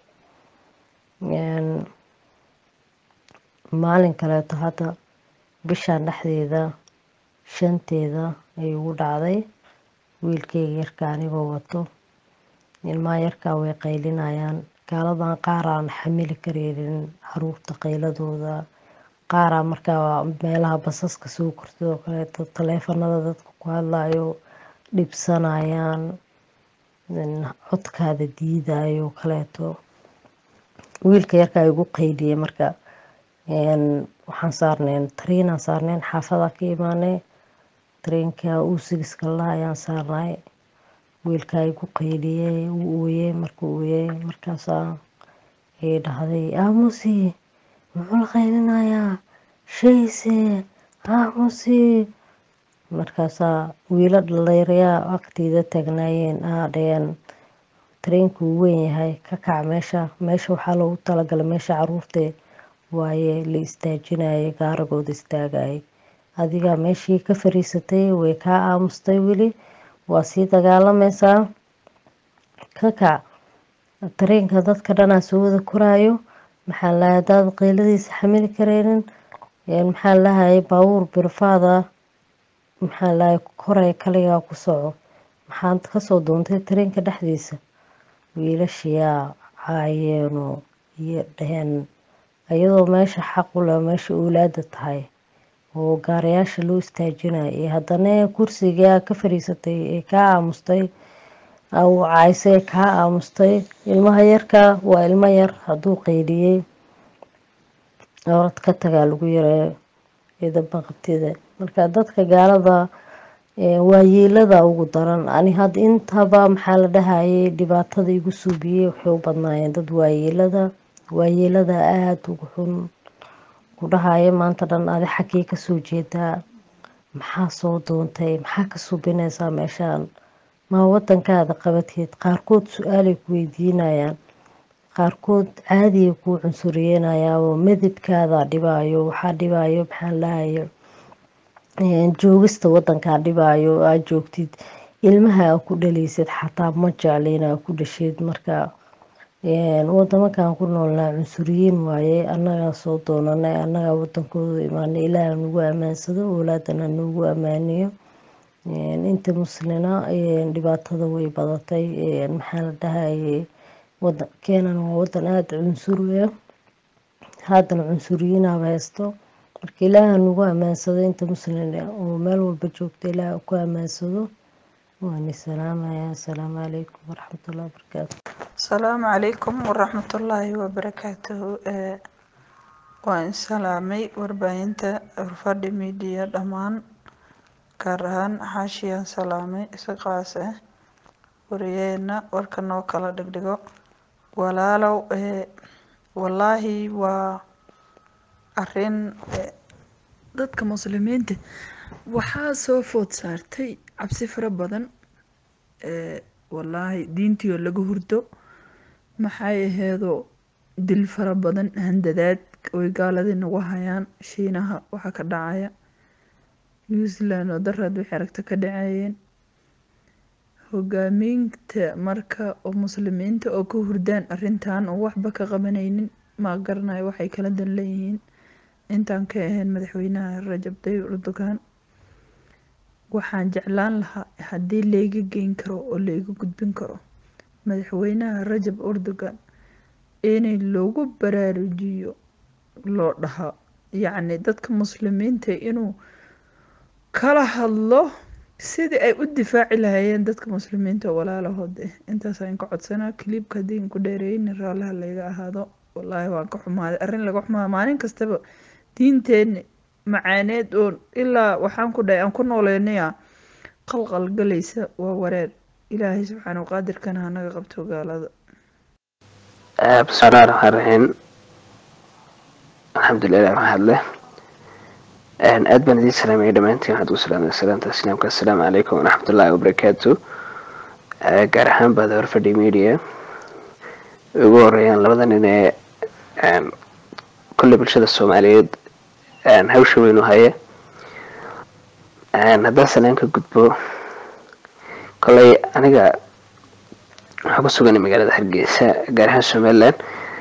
maalin kaleeto hadda bishaan dhexdeeda shanteeda ay ugu dhacday wiilkeyga yarka anigoo wato ilmaha yarkaa way qaylinayaan gaaladan qaaraan xamili kareynin caruurta qayladooda qaaraa markaa meelaha basaska soo kortid oo kaleeto taleefanada dadka ku hadlayo dhibsanayaan codkaada diidayo kaleeto wiilka yarkaa igu qayliyay marka waxaan saarneen tariinaan saarneen xaafadaa ka imaanay tareenka uu sigiska la ayaan saarnay wiilkaa igu qayliyey uu ooyey markuu ooyey markaasaa ayay dhahday aamusi muxuu la qaylinayaa shayse aamusi markaasaa wiilo dhaliirayaa waqtiida taagnaayeen aa dhaheen tareenku wuu weyn yahay ka kac meesha meesha waxaa loogu talagalay meesha caruurta waaye la istaajinayay gaaragooda istaagayay adigaa meeshii ka fariisatay way kaa aamustay weli waa sii dagaalamaysaa ka kac tareenka dadka dhanaa soo wada koraayo maxaa lahay hadaad qeyladiisa xamili kareynin maxaa lahayay baabuur birfaada maxaa lahay koray kaligaa ku soco maxaad kasoo doontay tareenka dhexdiisa wiilashiyaa caayeeno iyo dhaheen iyadoo meesha xaq u leh meesha owlaada tahay oo gaarayaasha loo istaajinayo iyo haddana kursigaa ka fariisatay ee kaa aamustay caysay kaa aamustay ilmaha yarka waa ilmo yar hadduu qeyliyey orad ka tagaa lagu yareeyo idaba qabtida marka dadka gaalada waayeelada ugu daran ani had intaba maxaa la dhahayay dhibaatada igu suubiyey waxay u badnaayeen dad waayeelada waayeelada aada ugu xun ku dhahaya maanta dhan adi xaggee kasoo jeedaa maxaa soo doontay maxaa ka subinaysaa meeshaan maa wadankaada qabateed qaarkood su-aalay ku weydiinayaan qaarkood caadiya kuu cunsuriyenayaao midabkaada dhibaayo waxaa dhibaayo maxaa lahayo joogista wadankaa dhibaayo aad joogtid ilmaha aa ku dhaleysid xataa ma jeclin aa ku dhasheed marka wadamakan ku noolnaa cunsuriyiin waaye annagaa soo doonanay annagaa wadankooda imaanay ilaah nagu ammaansado oolaadana nagu ammaaniyo inta muslina dhibaatada way badatay maxaa la dhahayay keenana waa wadan aada cunsuriya haddana cunsuriyiinaaba haysto marka ilaaha nagu ammaansado inta muslin oo meel walba joogta ilaah ku ammaansado waani salaamaya asalaamu calaykum waraxmatullahi wabarakaatu asalaamu calaykum waraxmatullaahi wabarakaatuhu waan salaamay warbaahinta urfadhi midiya dhammaan gaar ahaan xaashiyaan salaamay isaqaas ah wariyeena warka noo kala dhigdhigo walaalow wallaahi waa arin dadka muslimiinta waxaa soo food saartay cabsi fara badan wallaahi diintii oo laga hurdo maxay aheedoo dil fara badan handadaad oy gaaladii nagu hayaan shiinaha waxaa ka dhacaya new zealand oo daraad wixii aragta ka dhaceeyeen hogaamiinta marka oo muslimiinta oo ka hurdaan arintan oo waxba ka qabanaynin ma garanayo waxay kala dan leeyihiin intaan ka ahayn madaxweynaha rajab tayyib erdogan waxaan jeclaan lahaa haddii layga geyn karo oo layga gudbin karo madaxweynaha rajab erdogan inay loogu baraarujiyo loo dhahaa yacni dadka muslimiinta inuu kala hadlo sidii ay u difaaci lahaayeen dadka muslimiinta oo walaalahood eh intaas aan ka codsanaa kiliibka haddii ku dheereeyni raallaha layga ahaado wallaahi waan ka xumaaday arrin laga xumaada maalin kastaba diinteeni macaaneed oo ilaa waxaan ku dhahay aan ku nooleynaya qalqal galaysa waa wareer ilaahay subxaana qaadirkana hanaga qabto gaalada bismillahi raxmaan raxiim alxamdulilah maxaad leh aad baan idiin salaamaya dhammaantiin waxaad ugu salaamay salaanta islaamka assalaamu calaykum waraxmatullaahi wabarakaatu gaar ahaan baad horfadhi media ugu horeeyaan labada nin ee kolley bulshada soomaaliyeed hawsha weyn u haya haddaan salaan ka gudbo kolley aniga waxaa ku sugan magaalada hargeysa gaar ahaan somaliland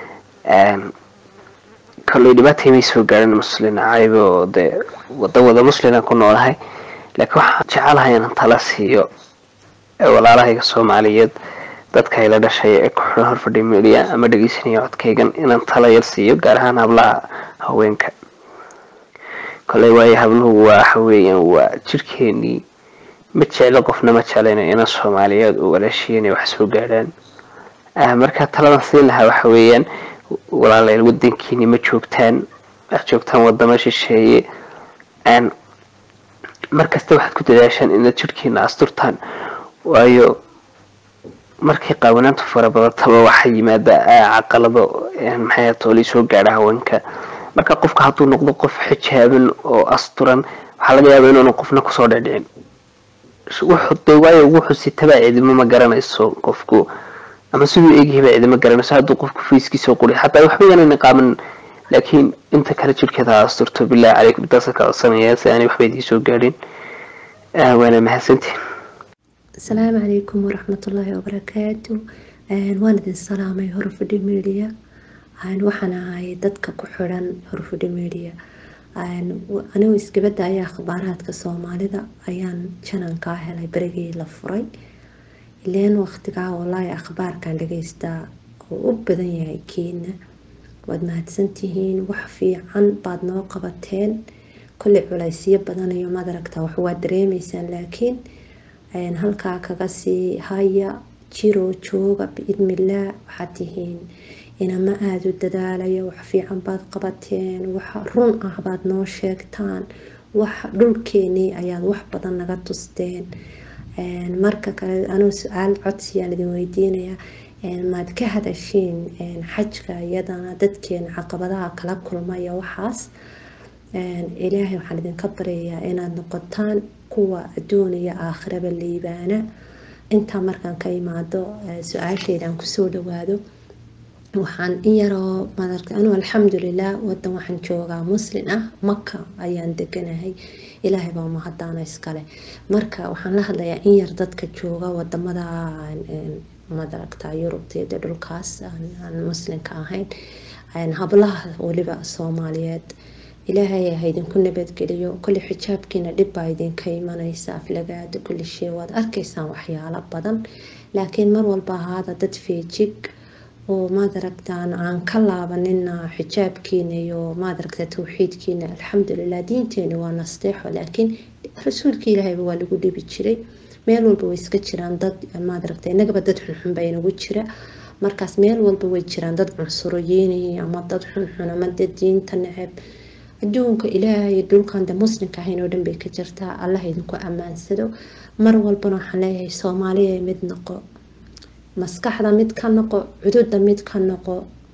kolley dhibaatay may soo gaarin muslin caybe oo dee wada wada muslimaan ku noolahay laakiin waxaan jecelahay inaan tala siiyo walaalahayga soomaaliyeed dadka ayla dhashay ee ku xidhan horfadhi media ama dhegeysanaya codkaygan inaan tala yar siiyo gaar ahaan hablaha haweenka kolley waayo habluhu waa waxa weeyaan waa jirkeenii ma jeclo qofna ma jeclayno ina soomaaliyeed oo walaashiya inay wax soo gaadhaan marka taladan siin lahaa waxa weeyaan walaalayaal wadankiini ma joogtaan wax joogtaan wadamo shisheeye markasta waxaad ku dadaashaan inaad jirkiina asturtaan waayo markay qaawanaantu fara badataba waxaa yimaada caqalado maxay toolii soo gaadha haweenka marka qofka hadduu noqdo qof xijaaban oo asturan waxaa laga yaabaa inuuna qofna kusoo dhecdhicin de waayo wuxuu sitabaa cidimo ma garanayso qofku ama siduu eegyahayba cidimo garanayso hadduu qofku fayskiisa quri xataa waxba yaanayna qaaban laakiin inta kale jirkeeda ha asturto bilahi calaykum intaasa ka codsanaya si aanay waxba idiin soo gaadhin waana mahadsantiin asalaamu calaykum waraxmatullaahi wabarakaatu waan idin salaamay horfadhi media waxaan ahay dadka ku xiran horfadhi media anigu iskabada ayaa akhbaaraadka soomaalida ayaan janankaa helay berigii la furay ileen waqtigaa walaahi akhbaarkan dhageystaa oo u badan yahay keena waad mahadsantihiin wax fiican baad noo qabateen kolley culaysyo badan iyo madaragta wax waad dareemaysaan laakiin halkaa kaga sii haya jiro jooga biidnillaah waxaad tihiin inama aada u dadaalayo wax fiican baad qabateen wax run ah baad noo sheegtaan wax dhulkeenii ayaad wax badan naga tusteen marka kale anuu su-aal codsiyaan idin weydiinaya maad ka hadashiin xajka iyadana dadkeena caqabadaha kala kulmaya waxaas ilaahay waxaan idinka baryayaa inaad noqotaan kuwa adduun iyo aakhiraba liibaana intaa markaan ka imaado su-aashaydan kusoo dhawaado waxaan in yaroo madarka anuu alxamdulilah wadan waxaan joogaa muslin ah maka ayaan deganahay ilaahay baa mahadaana iskale marka waxaan la hadlayaa in yar dadka jooga wadamada madaragta yurubteeda dhulkaas aan muslinka ahayn hablaha weliba soomaaliyeed ilaahay ha idinku nabadgeliyo kolli xijaabkiina dhib baa idinka imanaysa aflagaada kulli shay waad arkaysaan waxyaalo badan laakiin mar walba ahaada dad feejig oo maadaragtaan aan ka laabanina xijaabkiina iyo maadaragta tawxiidkiina alxamdulilah diinteena waa nasteexo laakiin rasuulka ilaahayba waa lagu dhibi jiray meel walba way iska jiraan dad maadaragta inagaba dad xunxun baa inagu jira markaas meel walba way jiraan dad cunsuriyiin ama dad xunxun ama dad diinta neceb adduunka ilaahay dhulkan de muslimka ahayn oo dhan bay ka jirtaa allah idinku ammaansado mar walbana waxaan leeyahay soomaaliya mid noqo maskaxda mid ka noqo cududa mid ka noqo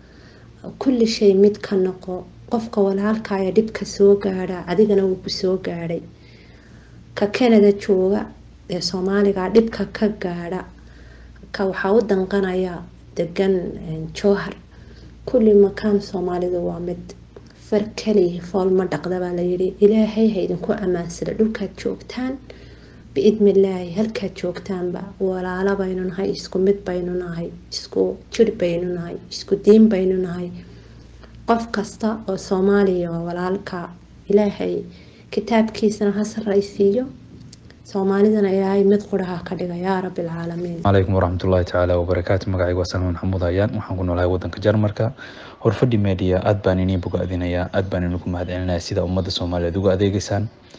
kulli shay mid ka noqo qofka walaalkaya dhibka soo gaadha adigana wuu ku soo gaadhay ka canada jooga ee soomaaliga dhibka ka gaadha ka waxaa u danqanaya degan jowhar kulli makaan soomaalidu waa mid far kaliya fool ma dhaqda baa layidhi ilaahay ha idinku ammaansada dhulkaad joogtaan biidnillaahi halkaad joogtaanba walaalo baynu nahay isku mid baynu nahay isku jir baynu nahay isku diin baynu nahay qof kasta oo soomaaliya waa walaalka ilaahay kitaabkiisana ha sarraysiiyo soomaalidana ilaahay mid quraha ka dhiga yaa rabbi alcaalamiin calaykum waraxmatullaahi tacaala wabarakaatu magacayga waa salmaan maxamuud hayaan waxaan ku noolahay wadanka jarmarka horfadhi media aad baan inii bogaadinayaa aad baan inagu mahadcelinayaa sida ummadda soomaaliyeed uga adeegeysaan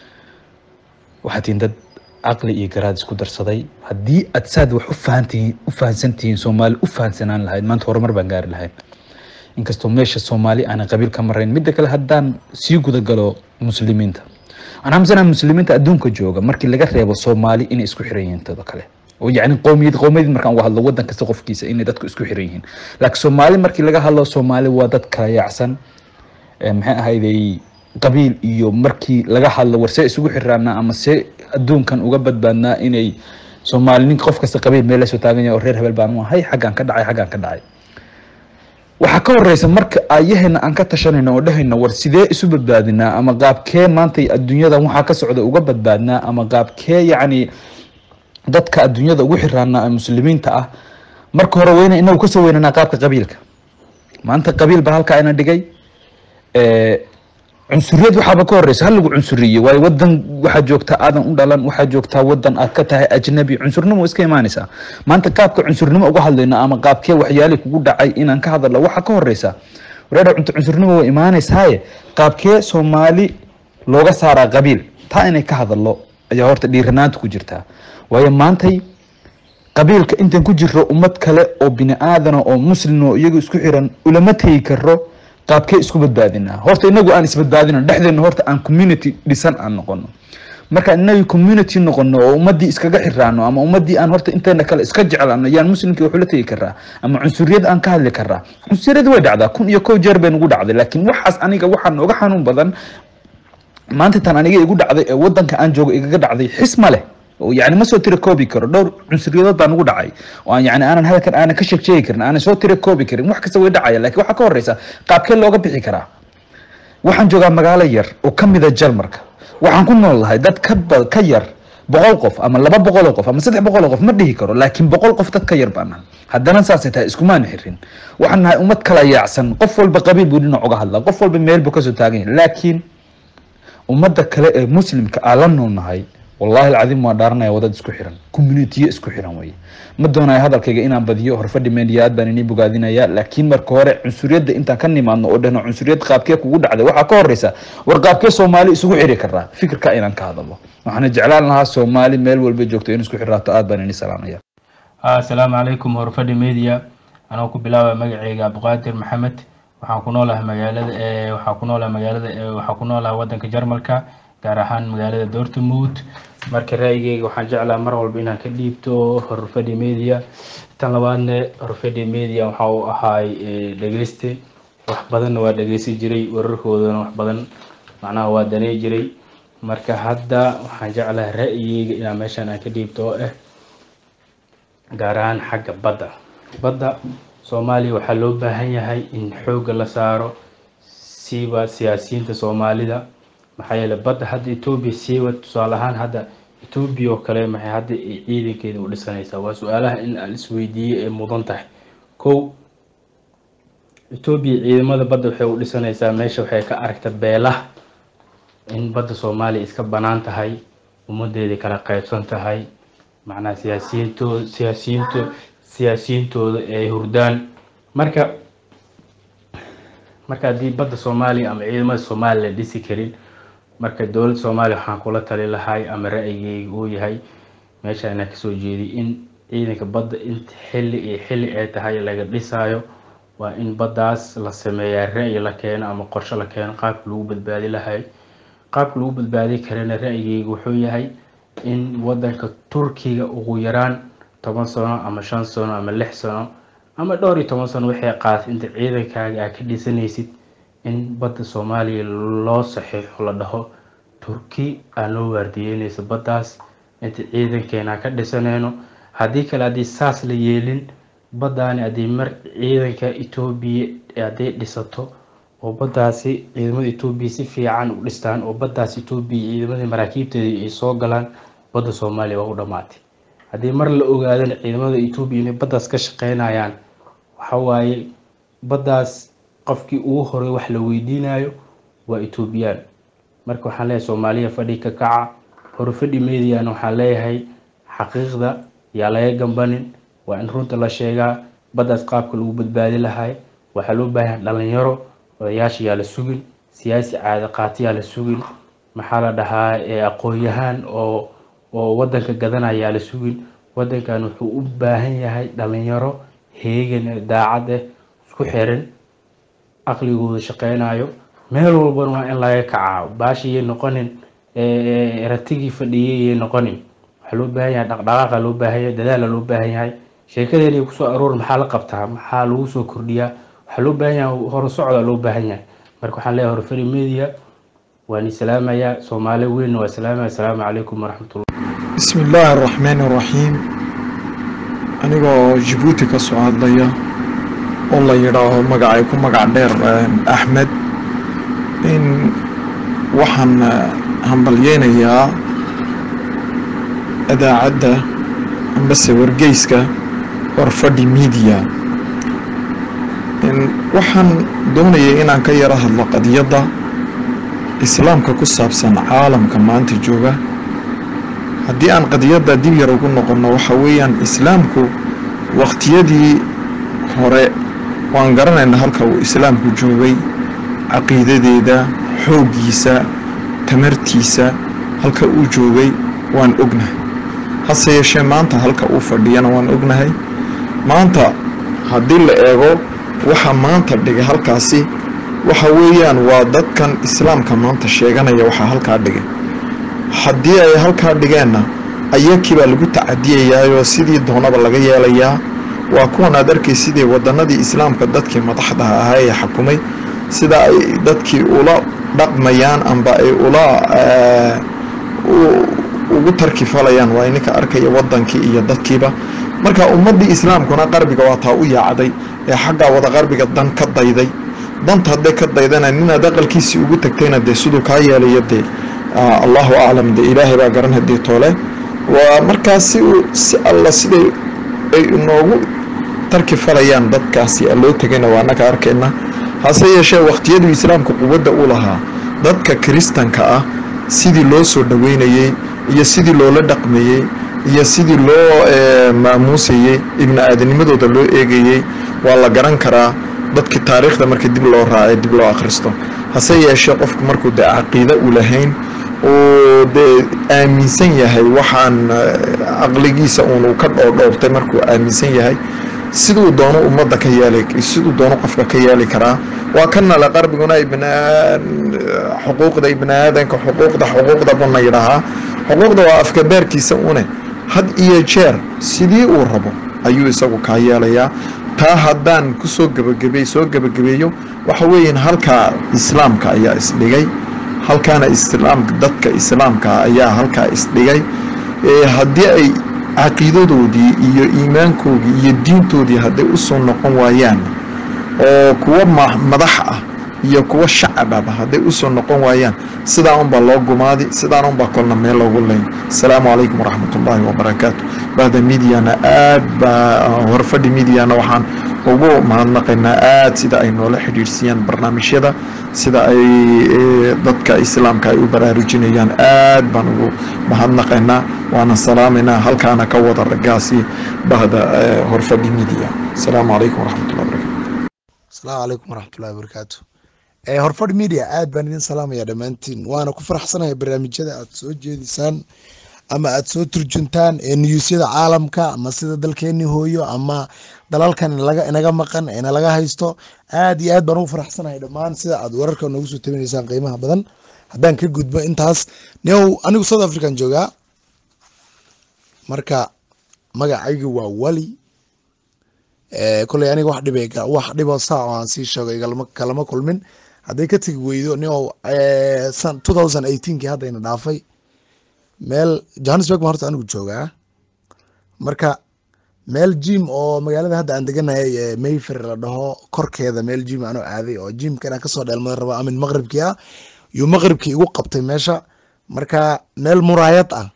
waxaad tihiin dad caqli iyo garaad isku darsaday haddii aad saad wax u fahantihiin u fahansantihiin soomaali u fahansanaan lahayd maanta horumar baan gaari lahayd inkastoo meesha soomaali aanan qabiil ka marayn midda kale haddaan sii gudagalo muslimiinta aan xamsanaha muslimiinta adduunka jooga markii laga reebo soomaali inay isku xiran yihiin todo kale oo yacni qowmiyad qowmiyad markaan uga hadlo wadan kasta qofkiisa inay dadku isku xiran yihiin laakiin soomaali markii laga hadlo soomaali waa dad kala yaacsan maxay ahayday qabiil iyo markii laga hadlo war see isugu xiraanaa ama see adduunkan uga badbaadnaa inay soomaali ninka qof kasta qabiil meel lasoo taagan yahay oo reer hebel baan u ahay xaggaan ka dhacay xaggaan ka dhacay waxaa ka horeysa marka ayaheena aan ka tashanayno oo dhahayno war sidee isu badbaadinaa ama qaabkee maanta adduunyadan waxaa ka socda uga badbaadnaa ama qaabkee yacni dadka adduunyada ugu xiraanaa ee muslimiinta ah marka hore weyna inagu kasoo weynanaa qaabka qabiilka maanta qabiil baa halkaa ina dhigay cunsuriyad waxaaba ka horeysa hal lagu cunsuriye waayo wadan waxaa joogtaa aadan u dhalan waxaa joogtaa wadan aad ka tahay ajnabi cunsurnimo iska imaanaysaa maanta qaabka cunsurnimo uga hadlayno ama qaabkee waxyaalii kugu dhacay inaan ka hadalno waxaa ka horeysa wareera cunto cunsurnimo way imaanaysaaye qaabkee soomaali looga saaraa qabiil taa inay ka hadallo ayaa horta dhiiranaanta ku jirtaa waayo maantay qabiilka intaan ku jiro ummad kale oo bini aadana oo muslim oo iyagu isku xiran ulama tegi karo qaabkee isku badbaadinaa horta inagu aan isbadbaadino dhexdeena horta aan community dhisan aan noqono marka inaga community noqono oo ummadii iskaga xiraano ama ummadii aan horta inteena kale iska jeclaano yaan muslimkii wuxuu la tegi karaa ama cunsuriyad aan ka hadli karaa cunsuriyad way dhacdaa kun iyo kow jeer bay nagu dhacday laakiin waxaas aniga waxaa nooga xanuun badan maanta tan aniga igu dhacday ee wadanka aan joogo igaga dhacday xis ma leh oo yani ma soo tira koobi karo dhowr cunsuriyadood baa nagu dhacay oo aan yani aanan halkan aanan ka sheeg sheegi karin aanan soo tira koobi karin wax kasta way dhacaya laakiin waxaa ka horeysa qaabkee looga bixi karaa waxaan joogaa magaalo yar oo ka mida jalmarka waxaan ku nool lahay dad ka ba ka yar boqol qof ama laba boqol oo qof ama saddex boqol oo qof ma dhihi karo laakiin boqol qof dad ka yar baan nahay haddana saasay tahay iskumaan xirin waxaan nahay ummad kala yaacsan qof walba qabiil buu dhinac uga hadlaa qof walba meel buu kasoo taagan yahay laakiin ummadda kale ee muslimka aan la noolnahay wallahi alcadiim waa dhaaranaya wadad isku xiran communitiyo isku xiran weye ma doonayo hadalkayga inaan badiyo horfadhi media aad baan inii bogaadinaya laakiin marka hore cunsuriyadda intaan ka nimaadno oo dhahno cunsuriyad qaabkee kugu dhacday waxaa ka horeysa war qaabkee soomaali isugu xiri karaa fikirka inaan ka hadalo waxaana jeclaan lahaa soomaali meel walba joogto in isku xiraato aad baan inii salaamaya asalaamu calaykum horfadhi media anoo ku bilaabaya magaceyga abduqaadir maxamed waxaan ku noolahay magaalada ee waxaan ku noolahay magaalada ee waxaan ku noolahay wadanka jarmalka gaar ahaan magaalada dortmund marka ra'yigeyga waxaan jeclaa mar walba inaan ka dhiibto horfadhi media tan labaadne horfadhi media waxa uu ahaay dhegeyste wax badanna waa dhegeysan jiray wararkoodana wax badan macnaha waa daney jiray marka hadda waxaan jeclahay ra'yigeyga inaan meeshan aan ka dhiibto oo ah gaar ahaan xagga badda badda soomaaliya waxaa loo baahan yahay in xoogga la saaro siiba siyaasiyiinta soomaalida maxaa yeelay badda hadda etoobiya siiba tusaale ahaan hadda etoobiya oo kale maxay hadda ciidankeeda u dhisanaysaa waa su-aalaha in aan isweydiiyey ay mudan tahay kow etoobiya ciidamada badda waxay u dhisanaysaa meesha waxay ka aragta beelaha in badda soomaaliya iska banaan tahay ummadeeda kala qaybsan tahay macnaha siyaasiyiintooda siyaasiyiinto siyaasiyiintooda ay hurdaan marka marka haddii badda soomaaliya ama ciidamada soomaaliya la dhisi karin marka dowladda soomaaliya waxaan kula tali lahay ama ra'yigeyga uu yahay meesha inaan kasoo jeediy in ciidanka badda inta xilli iyo xilli ay tahay laga dhisaayo waa in baddaas la sameeyaa ra'yi la keeno ama qorshe la keeno qaabka lagu badbaadi lahay qaabka lagu badbaadi karana ra'yigeyga wuxuu yahay in wadanka turkiga ugu yaraan toban sano ama shan sano ama lix sano ama dhowr iyo toban sano waxay qaadatay inta ciidankaaga aad ka dhisanaysid in badda soomaaliya loo saxiixo la dhaho turki aan loo waardiyeynayso baddaas inta ciidankeena ka dhisanayno haddii kale haddii saas la yeelin baddaani haddii mar ciidanka etoobiya hadday dhisato oo baddaasi ciidamada etoobiya si fiican u dhistaan oo baddaas etoobiya ciidamadii maraakiibteeda ay soo galaan badda soomaaliya waa u dhammaatay haddii mar la ogaadana ciidamada etoobiya inay baddaas ka shaqeynayaan waxa waaye baddaas qofkii ugu horey wax la weydiinayo waa etoobiyaan marka waxaan leeyahay soomaaliya fadhi ka kaca horfadhi mediana waxaan leeyahay xaqiiqda yaa laga gambanin waa in runta la sheegaa baddaas qaabka lagu badbaadi lahay waxaa loo baahan dhalinyaro odayaasha yaa la sugin siyaasi caada qaati yaa la sugin maxaa la dhahaa aqoon-yahaan oo oo wadanka gadanaya yaa la sugin wadankan wuxuu u baahan yahay dhalinyaro heegan daacad ah isku xiran aqligooda shaqeynayo meel walbana waa in laga kacaa baashiyay noqonin ratigii fadhiyay noqonin waxaa loo baahan yahay dhaqdhaqaaqa loo baahan yahay dadaala loo baahan yahay sheekadeeni kusoo aroor maxaa la qabtaa maxaa lagu soo kordhiyaa waxaa loo baahan yahay hore socda loo baahan yahay marka waxaan leeyahay horfari media waan salaamayaa soomaali weynna waa salaamaya asalaamu calaykum waraxmatullah bismi illaahi araxmaan araxiim anigoo jabuuti ka soo hadlaya oo la yidhaaho magacay ku magac dheer axmed in waxaan hambalyeynayaa idaacadda ambase wargeyska warfadhi media waxaan doonayay inaan ka yaro hadlo qadiyadda islaamka ku saabsan caalamka maanta jooga haddii aan qadiyadda dib yar ugu noqonno waxa weeyaan islaamku waqtiyadii hore waan garanaynaa halka uu islaamku joogay caqiidadeeda xooggiisa tamartiisa halka uu joogay waan ognahay hase yeeshee maanta halka uu fadhiyana waan ognahay maanta haddii la eego waxa maanta dhigay halkaasi waxa weeyaan waa dadkan islaamka maanta sheeganaya waxaa halkaa dhigay haddii ay halkaa dhigeenna ayakii baa lagu tacadiyayaayoo sidii doonaba laga yeelayaa waa kuwan aad arkay sidii wadanadii islaamka dadkii madaxda ahaa ee xakumay sida ay dadkii ula dhaqmayaan amba ay ula ugu tarkifalayaan waa ininka arkaya wadankii iyo dadkiiba marka ummadii islaamkuna qarbiga waa taa u yaacday ee xaggaa wada qarbiga dan ka dayday danta hadday ka daydana ninaad aqalkiisii ugu tagtayna dee siduu kaa yeelayo dee allahu aclam dee ilaahay baa garan hadii toole waa markaas si uu si alla siday ay inoogu tarki falayaan dadkaasi loo tegayna waa annaga arkayna hase yeeshee wakhtiyaduu islaamka quwadda u lahaa dadka kiristanka ah sidii loo soo dhoweynayey iyo sidii loola dhaqmayey iyo sidii loo maamuusayey ibni aadanimadooda loo eegayey waa la garan karaa dadkii taariikhda marka dib loo raacay dib loo akhristo hase yeeshee qofku markuu dee caqiide u lahayn uu dee aaminsan yahay waxaan caqligiisa uunu ka dhoodhoobtay markuu aaminsan yahay siduu doono ummadda ka yeeli siduu doono qofka ka yeeli karaa waa kanale qarbiguna xuquuqda ibni aadanka xuquuqda xuquuqda buna yidhaahaa xuquuqda waa afkabaarkiisa une had iyo jeer sidii uu rabo ayuu isagu kaa yeelayaa taa haddaan kusoo gebagebe soo gebagabeeyo waxa weeyaan halkaa islaamka ayaa isdhigay halkaana islaamka dadka islaamka ayaa halkaa isdhigay haddii ay caqiidadoodii iyo iimaankoodii iyo diintoodii hadday usoo noqon waayaan oo kuwa madax ah iyo kuwa shacababa hadday usoo noqon waayaan sidaa unbaa loo gumaadi sidaan unbaa kolna meel loogu leyn asalaamu calaykum waraxmat ullaahi wabarakaatu bahda midiana aad baa horfadhi midiana waxaan ugu mahadnaqaynaa aad sida ay noola xidhiidhsiiyaan barnaamijyada sida ay dadka islaamka ay u baraarujinayaan aad baan ugu mahadnaqaynaa waana salaamaynaa halkaana ka wada ragaasi bahda horfadhi midia asalaamu calaykum waraxmatullahi wabarakatu asalaamu calaykum waraxmatullahi wabarakaatu horfadh media aad baan idin salaamaya dhammaantiin waana ku faraxsanaya barnaamijyada aad soo jeedisaan ama aad soo turjuntaan ee niyuusyada caalamka ama sida dalkeeni hooyo ama dalalkan inaga maqan ina laga haysto aad iyo aad baan ugu faraxsanahay dhammaan sida aad wararka noogu soo tabinaysaan qiimaha badan haddaan ka gudbo intaas new anigu south african joogaa marka magacaygu waa wali koley aniga wax dhib wax dhiboo saa oo aan sii sheego igalama kalama kulmin hadday ka tegi weydo nio two thousand eighteenkii haddayna dhaafay meel johannesburg ma horta anigu joogaa marka meel jim oo magaalada hadda aan deganahay mayfair la dhaho korkeeda meel jim anoo aaday oo jimka inaan kasoo dheelmada rabo amin maqribkii ah yuu maqribkii igu qabtay meesha marka meel muraayad ah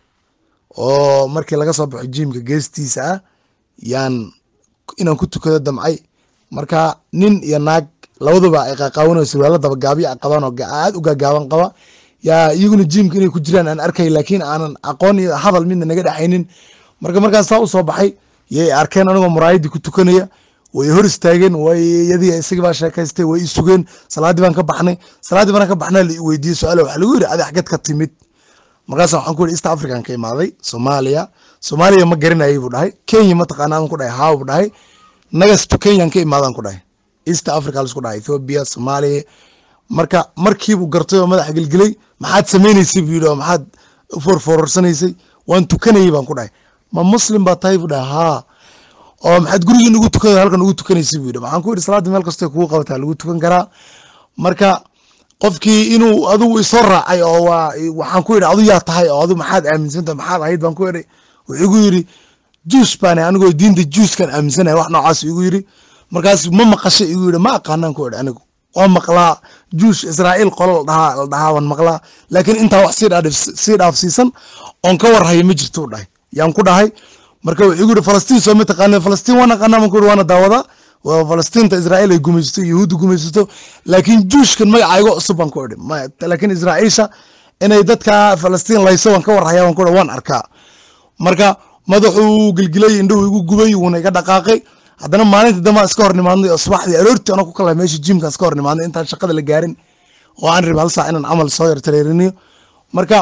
oo markii laga soo baxo jimka geestiisa ah yaan inaan ku tukado damcay marka nin iyo naag labaduba ay qaqaawanao surwaalo dabagaabyo qabaan oo aad u gaagaaban qaba yaa iyaguna jimka inay ku jiraan aan arkay laakiin aanan aqoon iyo hadal midna naga dhexaynin marka markaan saa usoo baxay yay arkeen anigoo muraayadii ku tukanaya way hor istaageen way yadii isagii baa sheekaystay way isugeen salaadii baan ka baxnay salaadii baan ka baxnaa la weydiiyey su-aal waxaa lagu yidhi adi xagad ka timid markaas waxaan ku yidhi east african ka imaaday soomaaliya soomaaliya ma garanayay buu dhahay kenya mataqaana aan ku dhahay haa buu dhahay nagasto kenyan ka imaadaan ku dhahay east africa laisku dhahay ethiopia soomaaliya marka markiibuu gartay oo madaxa gelgelay maxaad sameynaysay buu yidhi oo maxaad forfororsanaysay waan tukanayay baan ku dhahay ma muslim baa tahay buu dhahay haa oo maxaad gurigiin ugu tukan halkan ugu tukanaysay buu yidhi waxaan ku yidhi salaadda meel kastoo kugu qabataa lagu tukan karaa marka qofkii inuu adigu isoo raacay oo waa waxaan ku yidhi adu yaa tahay oo adu maxaad aaminsantahay maxaad ahayd baan ku yidhi wuxuu igu yidhi juus baan anigoo diinta juuskan aaminsanahay wax noocaas igu yidhi markaas ma maqashay igu yidhi ma aqaanaan ku yidhi anigu waa maqlaa juush israa'iil qolo la dhahaa la dhahaa waan maqlaa laakiin intaa wax sii dhaaf sii dhaafsiisan oon ka warhayo ma jirto u dhahay yaan ku dhahay marka wuxuu igu yidhi falastiin soo ma taqaana falastiin waan aqaanaa baan ku yidhi waana daawadaa waa falastiinta israa'iil ay gumaysato yahuudda gumaysato laakiin juushkan magacaygo cusub baan ku idhi laakiin israa'iisha inay dadka falastiin layso waan ka warhayaa waan ku idhi waan arkaa marka madaxuu gilgilay indhuhu igu gubay wuuna iga dhaqaaqay haddana maalinta dambe iska hor nimaadnay oo subaxdii aroortii anoo ku kala meesha jimka iska hor nimaadnay intaan shaqada la gaarin oo aan rabay hal saac inaan camal soo yar tareeriniyo marka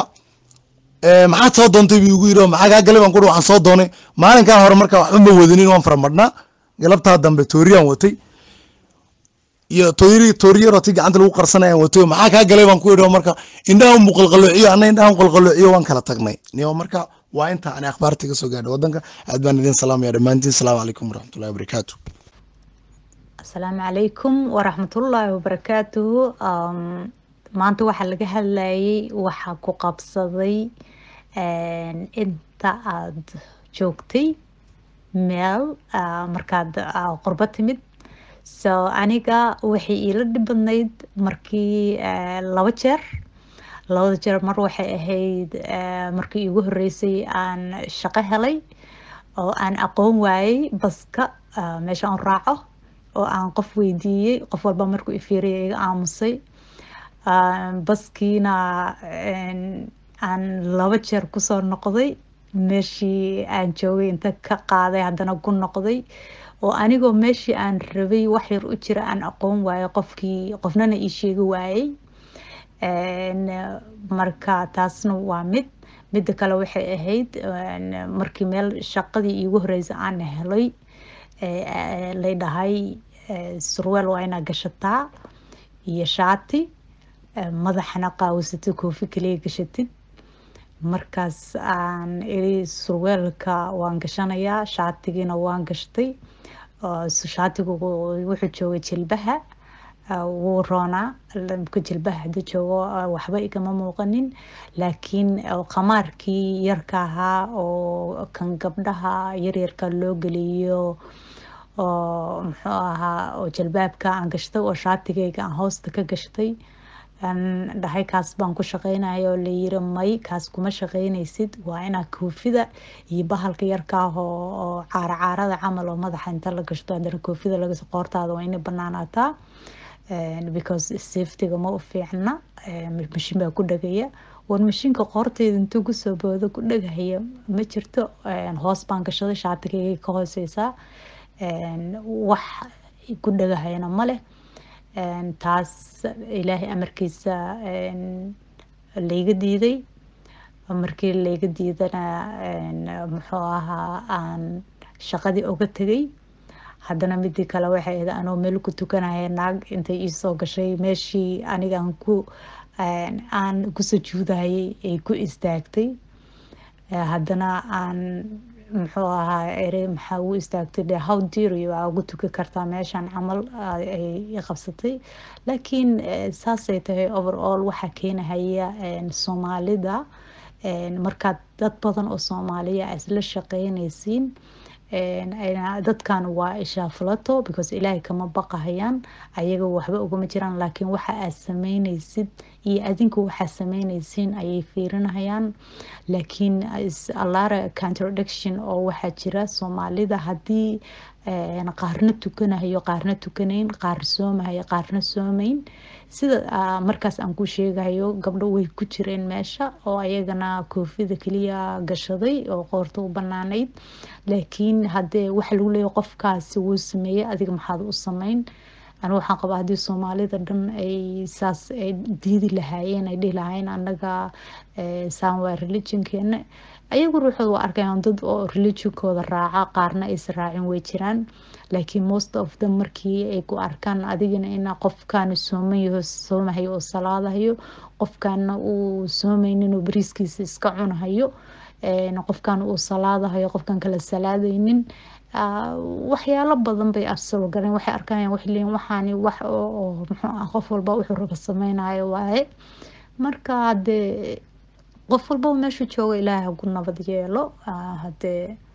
maxaad soo doontay buu igu yidhi maxaa kaa galay baan ku waxaan soo doonay maalinkaa hore marka waxba ma wadinin waan faramadhnaa galabtaa dambe tooriyaan watay iyo toori tooriyaro ti gacanta lagu qarsanayaan wato maxaa kaa galay baan ku idhi marka indhaha mu qalqaloociyo anna indhaha qalqaloociyo waan kala tagnay niyo marka waa inta ani akhbaarta iga soo gaadhay wadanka aad baan idin salaamaya dhammaantiin asalaamu calaykum waraxmatullahi wabarakaatu asalaamu calaykum waraxmatullaahi wabarakaatuhu Um, maanta waxaa laga hadlayay waxa ku qabsaday een, inta aad joogtay meel ah, markaad ah, qurbo timid so aniga waxay iila dhib badnayd markii eh, laba jeer labada jeer mar waxay ahayd eh, markii iigu horeysay aan shaqo helay oo aan aqoon waayey baska ah, meesha aan raaco oo aan qof weydiiyey qof walba markuu ifiiriyay iga aamusay Ah, baskiina een, aan laba jeer kusoo noqday meeshii aan joogay inta ka qaaday haddana ku noqday oo anigoo meeshii aan rabay wax yar u jira aan aqoon waayey qofkii qofnana ii sheegi waayey Een, marka taasna waa mid midda kale waxay ahayd een, markii meel shaqadii iigu horeysay aan helay ee, ee, lay dhahay ee, surweel waa inaa gashataa iyo shaati ee, madaxana qaawisatid koofi kaliya gashatid markaas aan iri surweelka waan gashanayaa shaatigiina waan gashtay oo s- shaatigu wuu- wuxuu joogay jilbaha ah, wuu roonaa lamka jilbaha haduu joogo ah, waxba igama muuqanin laakiin oo qamaarkii yarka ahaa oo kan gabdhaha yaryarka loo geliyo oo muxuu ahaa oo jalbaabka aan gashtay oo shaatigayga aan hoosta ka gashtay aan dhahay kaas baan ku shaqeynaya oo layiri may kaas kuma shaqeynaysid waa inaa koofida iyo bahalka yarka ah oo oo caara caarada camal oo madaxa inta la gashto haddana koofida laga qoortaada waa inay banaanaataa Een, because safetyga ma u fiicna Een, mashiin baa ku dhagaya war mashiinka qoorteyda intuu kusoo boodo ku dhagahaya ma jirto Een, hoos baan gashaday shaatigayga ka hooseysaa Een, wax ku dhagahayana ma leh Een, taas ilaahay amarkiisa een, layga diiday markii layga diidana een, muxuu ahaa aan shaqadii oga tegay haddana midii kale waxay ahayd anoo meel ku tukanaya naag intay iisoo gashay meeshii aniga aan ku een, aan ku sujuudayay ay ku istaagtay Eh, haddana aan muxuu ahaa ere maxaa u istaagtay de how dare you aa ugu tuki kartaa meeshan camal ah, ay i qabsatay laakiin eh, saasay tahay overall waxaa keenahaya een, soomaalida een, markaad dad badan oo soomaaliya aa isla shaqeynaysiin een, ayna- dadkan waa ishaafulato because ilaahay kama baqahayaan ayaga waxba ugama jiraan laakiin waxa aad sameynaysid iyo adinku waxaa sameynaysiin ayay fiirinahayaan laakiin is- alara contradiction oo waxaa jira soomaalida haddii een, qaarna tukanahayo qaarna tukanayn qaar soomahayo qaarna soomayn sida ah, markaas aan ku sheegayo gabdho way ku jireen meesha oo ayagana koofida keliya gashaday oo qoorta u banaanayd laakiin haddee waxa lagu leeyahay qofkaasi wuu sameeyey adiga maxaad u sameyn aniga waxaan qabaa haddii soomaalida dhan ay saas ay diidi lahaayeen ay dhihi lahaayeen annaga eh, saan waa religionkeena ayagu ruuxooda waa arkayaan dad oo religionkooda raaca qaarna aysan raacin way jiraan laakiin most of them markii ay ku arkaan adigana ina qofkaana sooman yaho soomahayo oo salaadahayo qofkaana uu soomaynin oo bariiskiisa iska cunahayo een, qofkan uu salaadahayo qofkan kala salaadaynin Ah, waxyaalo badan bay arsalo galeen waxay arkayaan waxay leeyihin waxaani wax oo oo muxuu ah qof walba wuxuu raba sameynayo waaye marka hadee qof walba meeshu jooga ilaahay hagu nabad yeelo Ah, hadee